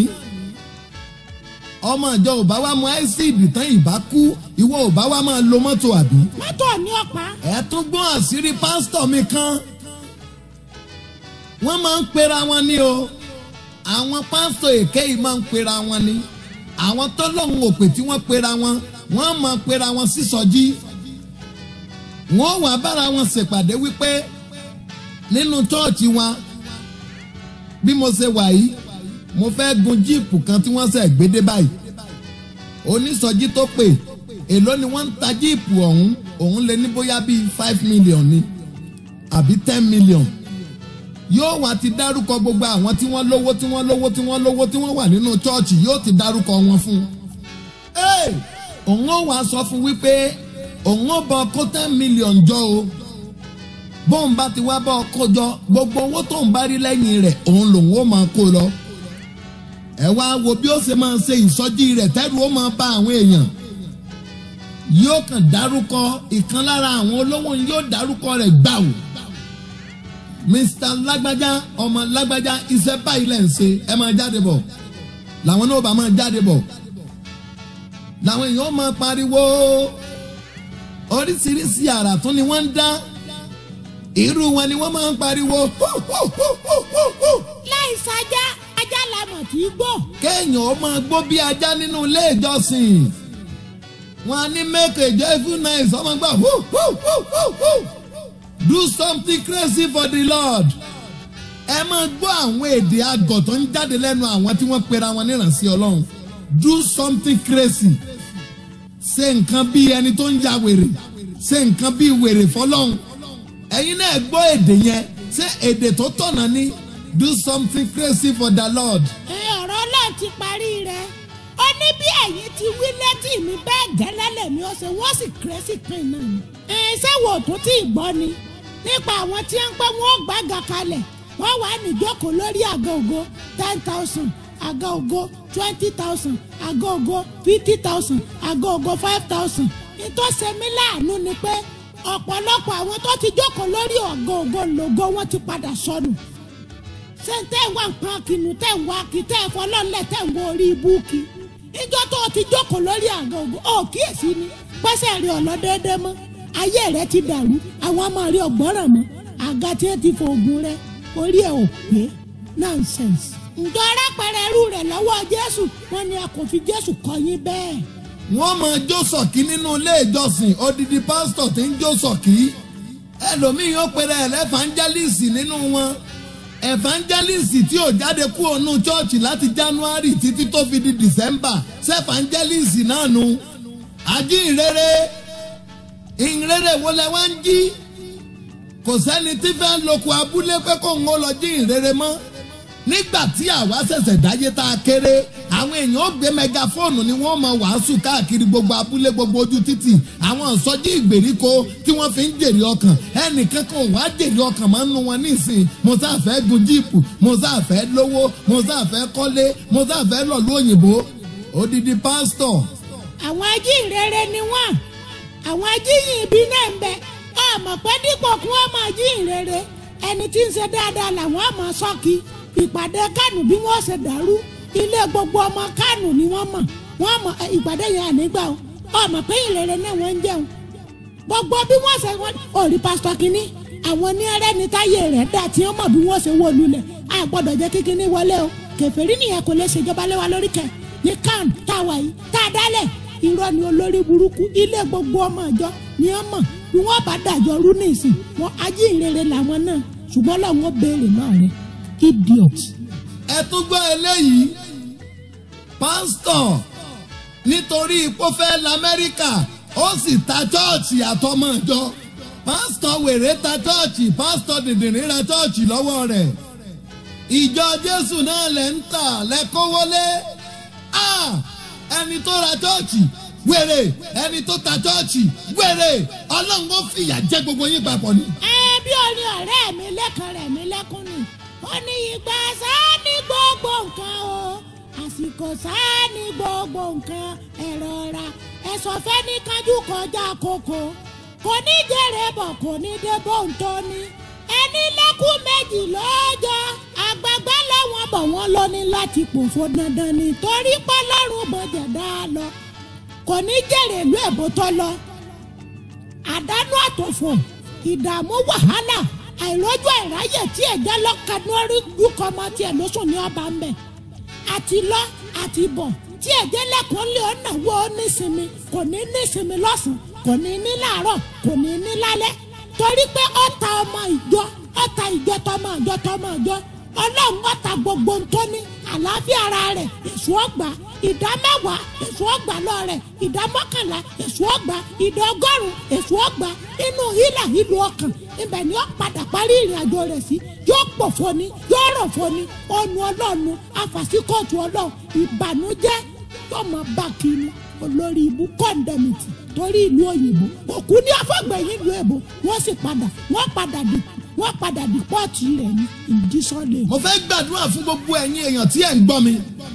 ọmọ ìjọ ò bá wá mu àìsíìdì tán ìbá kú ìwọ ò bá wá máa lo mọ́tò àbí. mọ́tò ní ọ̀pá. ẹ tún gbọ́n àṣírí pásítọ̀ mi kan wọ́n máa ń pera wọn ní o àwọn pásítọ̀ èké yìí máa ń pera wọn ní àwọn tọ́lọ́hún òpè tí wọ́n pera wọn wọ́n máa pera wọn sísọjí wọ́n wà bára wọn ṣèpàdé wípé nínú chọ́ọ̀chì wọn bí mo ṣe wà yìí mo fẹ́ gun jíìpù kan tí wọ́n ṣẹ̀ gbédé báyìí onísọjí tó pè èló ni wọ́n ń ta jíìpù ọ̀hún òun lè ní bóyá bíi five million ni àbí ten million yóò wá ti dárúkọ gbogbo àwọn tí wọ́n lówó tí wọ́n lówó tí wọ́n lówó tí wọ́n wà nínú chọ́ọ̀chì yóò ti dárúkọ wọn fún un. òun ó wá sọ fún wípé òun ó bọ kó ten million jọ o bóun bá ti wá bọ́ kó jọ gbogbo owó tóun bá rí lẹ́yìn rẹ̀ òun lòun ó máa kó lọ. ẹ wá wo bí ó ṣe máa ṣe ìsọjí rẹ̀ tẹ́rù ó máa bá àwọn èèyàn yóò kàn dárúkọ ìkan lára àwọn olówó yóò dárúkọ rẹ̀ gbàù mr lágbájá ọmọ lágbájá iṣẹ́ báyìí lẹ́ ń ṣe ẹ máa jáde bọ̀ làwọn náà bá máa jáde bọ̀ làwọn èèyàn máa pariwo oríṣiríṣi àrà tún ni wọ́n ń dá irú wọn ni wọ́n máa ń pariwo. láì sájà ajá la mọ̀ tí í gbó. kéèyàn ó máa gbó bí ajá nínú ilé ìjọsìn wọn á ní make a joyful noise ọmọ gbà wú wú wú wú wú do something crazy for the lord ẹ máa gbọ́ àwọn èdè àgọ̀ tó ń jáde lẹ́nu àwọn tí wọ́n pera wọn níránṣẹ́ ọlọ́run do something crazy ṣe nǹkan bí ẹni tó ń ya wèrè ṣe nǹkan bí wèrè fọlọ́run ẹ̀yin náà gbọ́ èdè yẹn ṣé èdè tó tọ̀nà ni do something crazy for the lord. ẹ ọ̀rọ̀ náà ti parí rẹ̀ ó ní bí ẹ̀yin ti wí létí mi bẹ́ẹ̀ gẹ́lẹ́ lèmi ó ṣe wọ́n sì kérésì pin náà ni. ẹ ṣé wo tó tí ì gbọ́ ni nípa àwọn tí ń pẹ́ wọ́n gbàgà kalẹ̀ wọ́n wà níjókòó lórí àga ògo ten thousand àga ògo twenty thousand àga ògo fifty thousand àga ògo five thousand ìtọ́sẹ̀ mi láàánú ni pé ọ̀pọ̀lọpọ̀ àwọn tó ti jókòó lórí àga ògo lògo wọn ti padà sọnù ṣé ń tẹ́ wá nǹkan kinu tẹ́ ń wá kí tẹ́ fọlọ́lẹ̀ tẹ́ ń wọ orí ibùkí ìjọ tó o ti jókòó lórí àga ògo ó kíyèsí ni pẹ́sẹ̀ rí ọ̀lọ́dẹ́dẹ́ mọ́ ayé rẹ ti dàrú àwọn ọmọ rí ọgbọ́ràn mọ́ àga tí ó ti fògùn rẹ orí ẹ̀ ò pé nonsense. ǹjọ́ arápẹ̀rẹ̀ irú rẹ̀ lọ́wọ́ jésù wọ́n ní a kò fi jésù kọ́ yín bẹ́ẹ̀. wọ́n mọ jó sọ̀kí nínú ilé ìjọsìn odidi pásítọ̀ tí ń jó sọ̀kí ẹlòmíì yóò pèrè ẹlẹ́fàńjálìsì nínú wọn ẹ̀fàńjálìsì tí ò jáde kúrò nù chọ́ọ̀chì láti january títí tó fi di december ṣẹ̀fàńjálìsì náà nu àjíǹrere ìǹrere wo lẹ wá ń jí kò sẹ́ni tí fẹ́ lóko abúlé pé kó ń lọ jí ìrere mọ́ nígbà tí àwa ṣẹ̀ṣẹ̀ dáyé tá a kéré àwọn èèyàn ó gbé mẹgafóònù ni wọ́n mọ wàásù káàkiri gbogbo abúlé gbogbo ojú títì àwọn ìsọjí ìgbèríko tí wọ́n fi ń jèrè ọkàn ẹnìkan kan wá jèrè ọkàn máa ń nu wọn nísìn mo sáà fẹ́ gun jíìpù mo sáà fẹ́ lówó mo sáà fẹ́ kọ́lé mo sáà fẹ́ lọ̀lú òyìnbó odidi pásítọ̀. àwọn ajínrere ni wọ́n àwọn ajíyìn ibi náà ń bẹ ọmọ pé dípò kí wọ́n máa jíǹrere ẹni tí ń ṣe dáadáa làwọn ọmọ sọ́ọ̀kì ìpàdé kánù bí wọ́n ṣe dàrú ilé gbogbo ọmọ kánù ni wọ́n mọ̀ wọ́n mọ̀ ìpàdé yẹn ànígbà o ọmọ pé ìrere náà wọ́n ń jẹun gbogbo bí wọ́n ṣe wọ́n òrí pásítọ̀ kínní àwọn ní ẹrẹ́ni táyé rẹ̀ dà tí wọ́n mọ̀ bí wọ́n ṣe wó lulẹ̀ a gbọ́dọ̀ jẹ́ kí kínní wọlé o kẹfẹ́rí nìyẹn kò lè ṣèjọba lé wa lórí kẹ ní kánù táwa yìí tá a dálẹ̀ irọ́ ni olórí burúkú ilé gbogbo ọmọ ìjọ ni wọ́n mọ̀ bí wọ́n bá dàjọ́ rú nísìn wọn ajínrere làwọn náà ṣùgbọ́n làwọn béèrè náà rẹ idiot. ẹ tún gbọ́ eléyìí pásítọ̀ nítorí ipò fẹ́ lamẹ́ríkà ó sì ta chọ́ọ̀chì àtọmọ ìjọ pásítọ̀ wèrè ta chọ́ọ̀chì pásítọ̀ dìndìnrín ra chọ́ọ̀chì lọ́wọ́ rẹ̀ ìjọ jésù náà lẹ́ ń tà lẹ́kọ́wọ́lé ẹni tó ra chọ́ọ̀chì wèrè ẹni tó ta chọ́ọ̀chì wèrè ọlọ́run ó fìyà jẹ gbogbo yín papọ̀ ni. ẹ bí orin ọ̀rẹ́ mi lẹ́kan rẹ̀ mi lẹ́kún ni ó ní ìgbà sáà ní gbogbo nǹkan o àsìkò sáà ní gbogbo nǹkan ẹ̀rọ ra ẹ̀sọ̀ fẹ́ ní kájú kọjá kókó kò ní jèrè bọ̀ kò ní dé bóńtó ni ẹni lẹ́kùn méjì lọ́jọ́ àgbàgbà lẹ́wọ̀n bọ̀ wọ́n lọ ní láti pòfo dandan ni torí pé lọ́rùn bọ̀jẹ̀ dá a lọ kò ní jèrè ìlú èbó tó lọ àdánù àtòfò ìdààmú wàhálà àìrójú àìráyè tí ẹ̀jẹ̀ lọ́kànú orí dúkọ́ ọmọ tiẹ̀ ló sùn ní ọba ńbẹ àti lọ àti bọ̀ tí ẹ̀jẹ̀ lẹ́kọ̀ọ́ lé ọ̀nà wo nísinmi kò ní nísinmi lọ́sàn kò ní ní láàárọ̀ kò ní ní lálẹ́ torí pé ọ̀tá ọmọ ìjọ ọ̀tá ìjọ tọmọ ìjọ tọmọ ìjọ ọlọ́run ọ̀tá gbogbo ntọ́ni àlàáfíà ara rẹ̀ èso ọgbà ìdá mẹ́wàá èso ọgbà lọ rẹ̀ ìdá mọ́kànlá èso ọgbà ìdá ọgọ́rùn èso ọgbà inú hílà ìlú ọkàn ibẹ̀ ni ó padà parí ìrìn àjò rẹ̀ sí yóò pọ̀ foni yóò rọ̀ foni ọ̀nù ọlọ́ọ̀nù àfàsíkọ̀tù ọlọ́ọ̀ ìbànújẹ́ yóò máa bá kiri olórí ibú kọ́ńdẹ̀mìtì torí ìlú òyìnbó òkú ní afọ́gbẹ̀yìn ìlú èbó wọ́n sì padà wọ́n padà dì wọ́n padà dì pọ́ọ̀tì rẹ̀ ní ìdísọ́lẹ̀. mo fẹ́ gbàdúrà fún gbogbo ẹ̀yin èèyàn tí ẹ̀ ń gbọ́ mi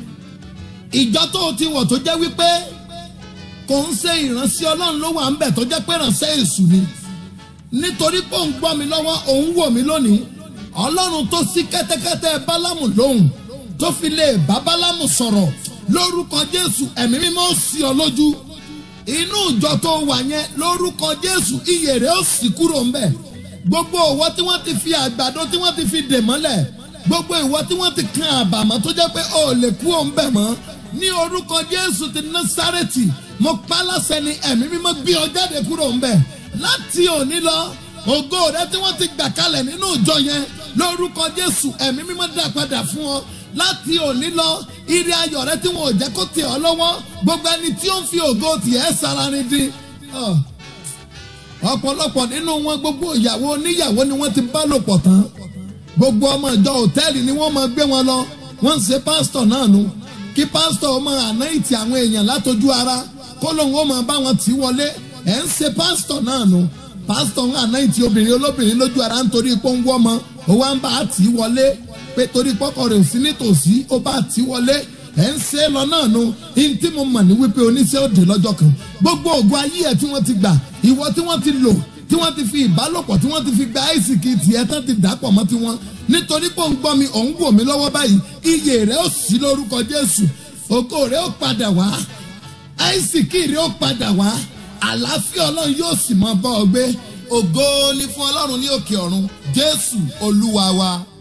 ìjọ tó o ti wọ̀ tó jẹ́ wípé kò ń ṣe ìránṣẹ́ ọlọ́run ló wà ń bẹ̀ tó jẹ́ pé ìránṣẹ́ èṣù ni nítorí pé òun gbọ́ mi lọ́wọ́ òun wò mí lónìí ọlọ́run tó sí kẹ́tẹ́kẹ́tẹ́ bálámù lóhùn tó fi lè bá bálámù sọ̀rọ̀ lórúkọ jésù ẹ̀mí mímọ́ sí ọ lójú inú ìjọ tó wà yẹn lórúkọ jésù iyè rẹ̀ ó sì kúrò ńbẹ̀ gbogbo ìwọ tí wọ́n ti fi àgbàdo tí wọ́n ti fi dè mọ́lẹ̀ gbogbo ìwọ tí wọ́n ti kan àbàmọ́ tó jẹ́ pé o ò lè kú òun bẹ̀ mọ́ ní orúkọ jésù ti násárẹ́tì mo pa á láṣẹ ni ẹ̀mí mímọ́ gbé ọ jáde kúrò ń bẹ̀ láti òní lọ ògo rẹ tí wọ́n ti gbà kalẹ̀ nínú ìjọ yẹn lórúkọ jésù ẹ̀mí mímọ́ dá padà fún ọ láti òní lọ ire ayọ̀ rẹ tí wọn ò jẹ́ kó tẹ̀ ọ́ lọ́wọ́ gbogbo ẹni tí ó ń fi ògo tiẹ̀ sára ni dín ọ̀pọ̀lọpọ̀ nínú wọn gbogbo ìyàwó oníyàwó ni wọ́n ti bá lò pọ̀ tán gbogbo ọmọ ìjọ òtẹ́ẹ̀lì ni wọ́n máa gbé wọn lọ wọ́n ń ṣe pásítọ̀ náà nu kí pásítọ̀ máa ànáìtì àwọn èèyàn látọjú ara kó lóun ó máa bá wọn tì í wọlé ẹ̀ ń ṣe pásítọ̀ náà nu pásítọ̀ ń ànáìtì obìnrin olóbìnrin lójú ara nítorí pé ó ń wọ́ ọmọ ó wá ń bá a tì í wọlé pé torí pọ́kọ rẹ̀ ò sí nítòsí ó bá a tì í wọlé ẹ̀ ń ṣe é lọ náà nu ihun tí mo mọ̀ ní wípé oníṣẹ́ òde lọ́jọ́ kan gbogbo ògùn ayé ẹ̀ tí wọ́n ti gbà ìwọ tí wọ́n ti lò tí wọ́n ti fi ìbálòpọ̀ tí wọ́n ti fi gba àìsíkì tiẹ̀ tán ti dàpọ̀ mọ́ tiwọn nítorí pé òun gbọ́ mi òun wò mí lọ́wọ́ báyìí iye rẹ̀ ó sí lórúkọ jésù ògo rẹ̀ ó padà wá àìsíkì rẹ̀ ó padà wá àlàáfíà ọlọ́run yóò sì mọ bọ́ ọ gbé ògo ni fún ọlọ́run ní òkè ọ̀run jésù olúwa wa.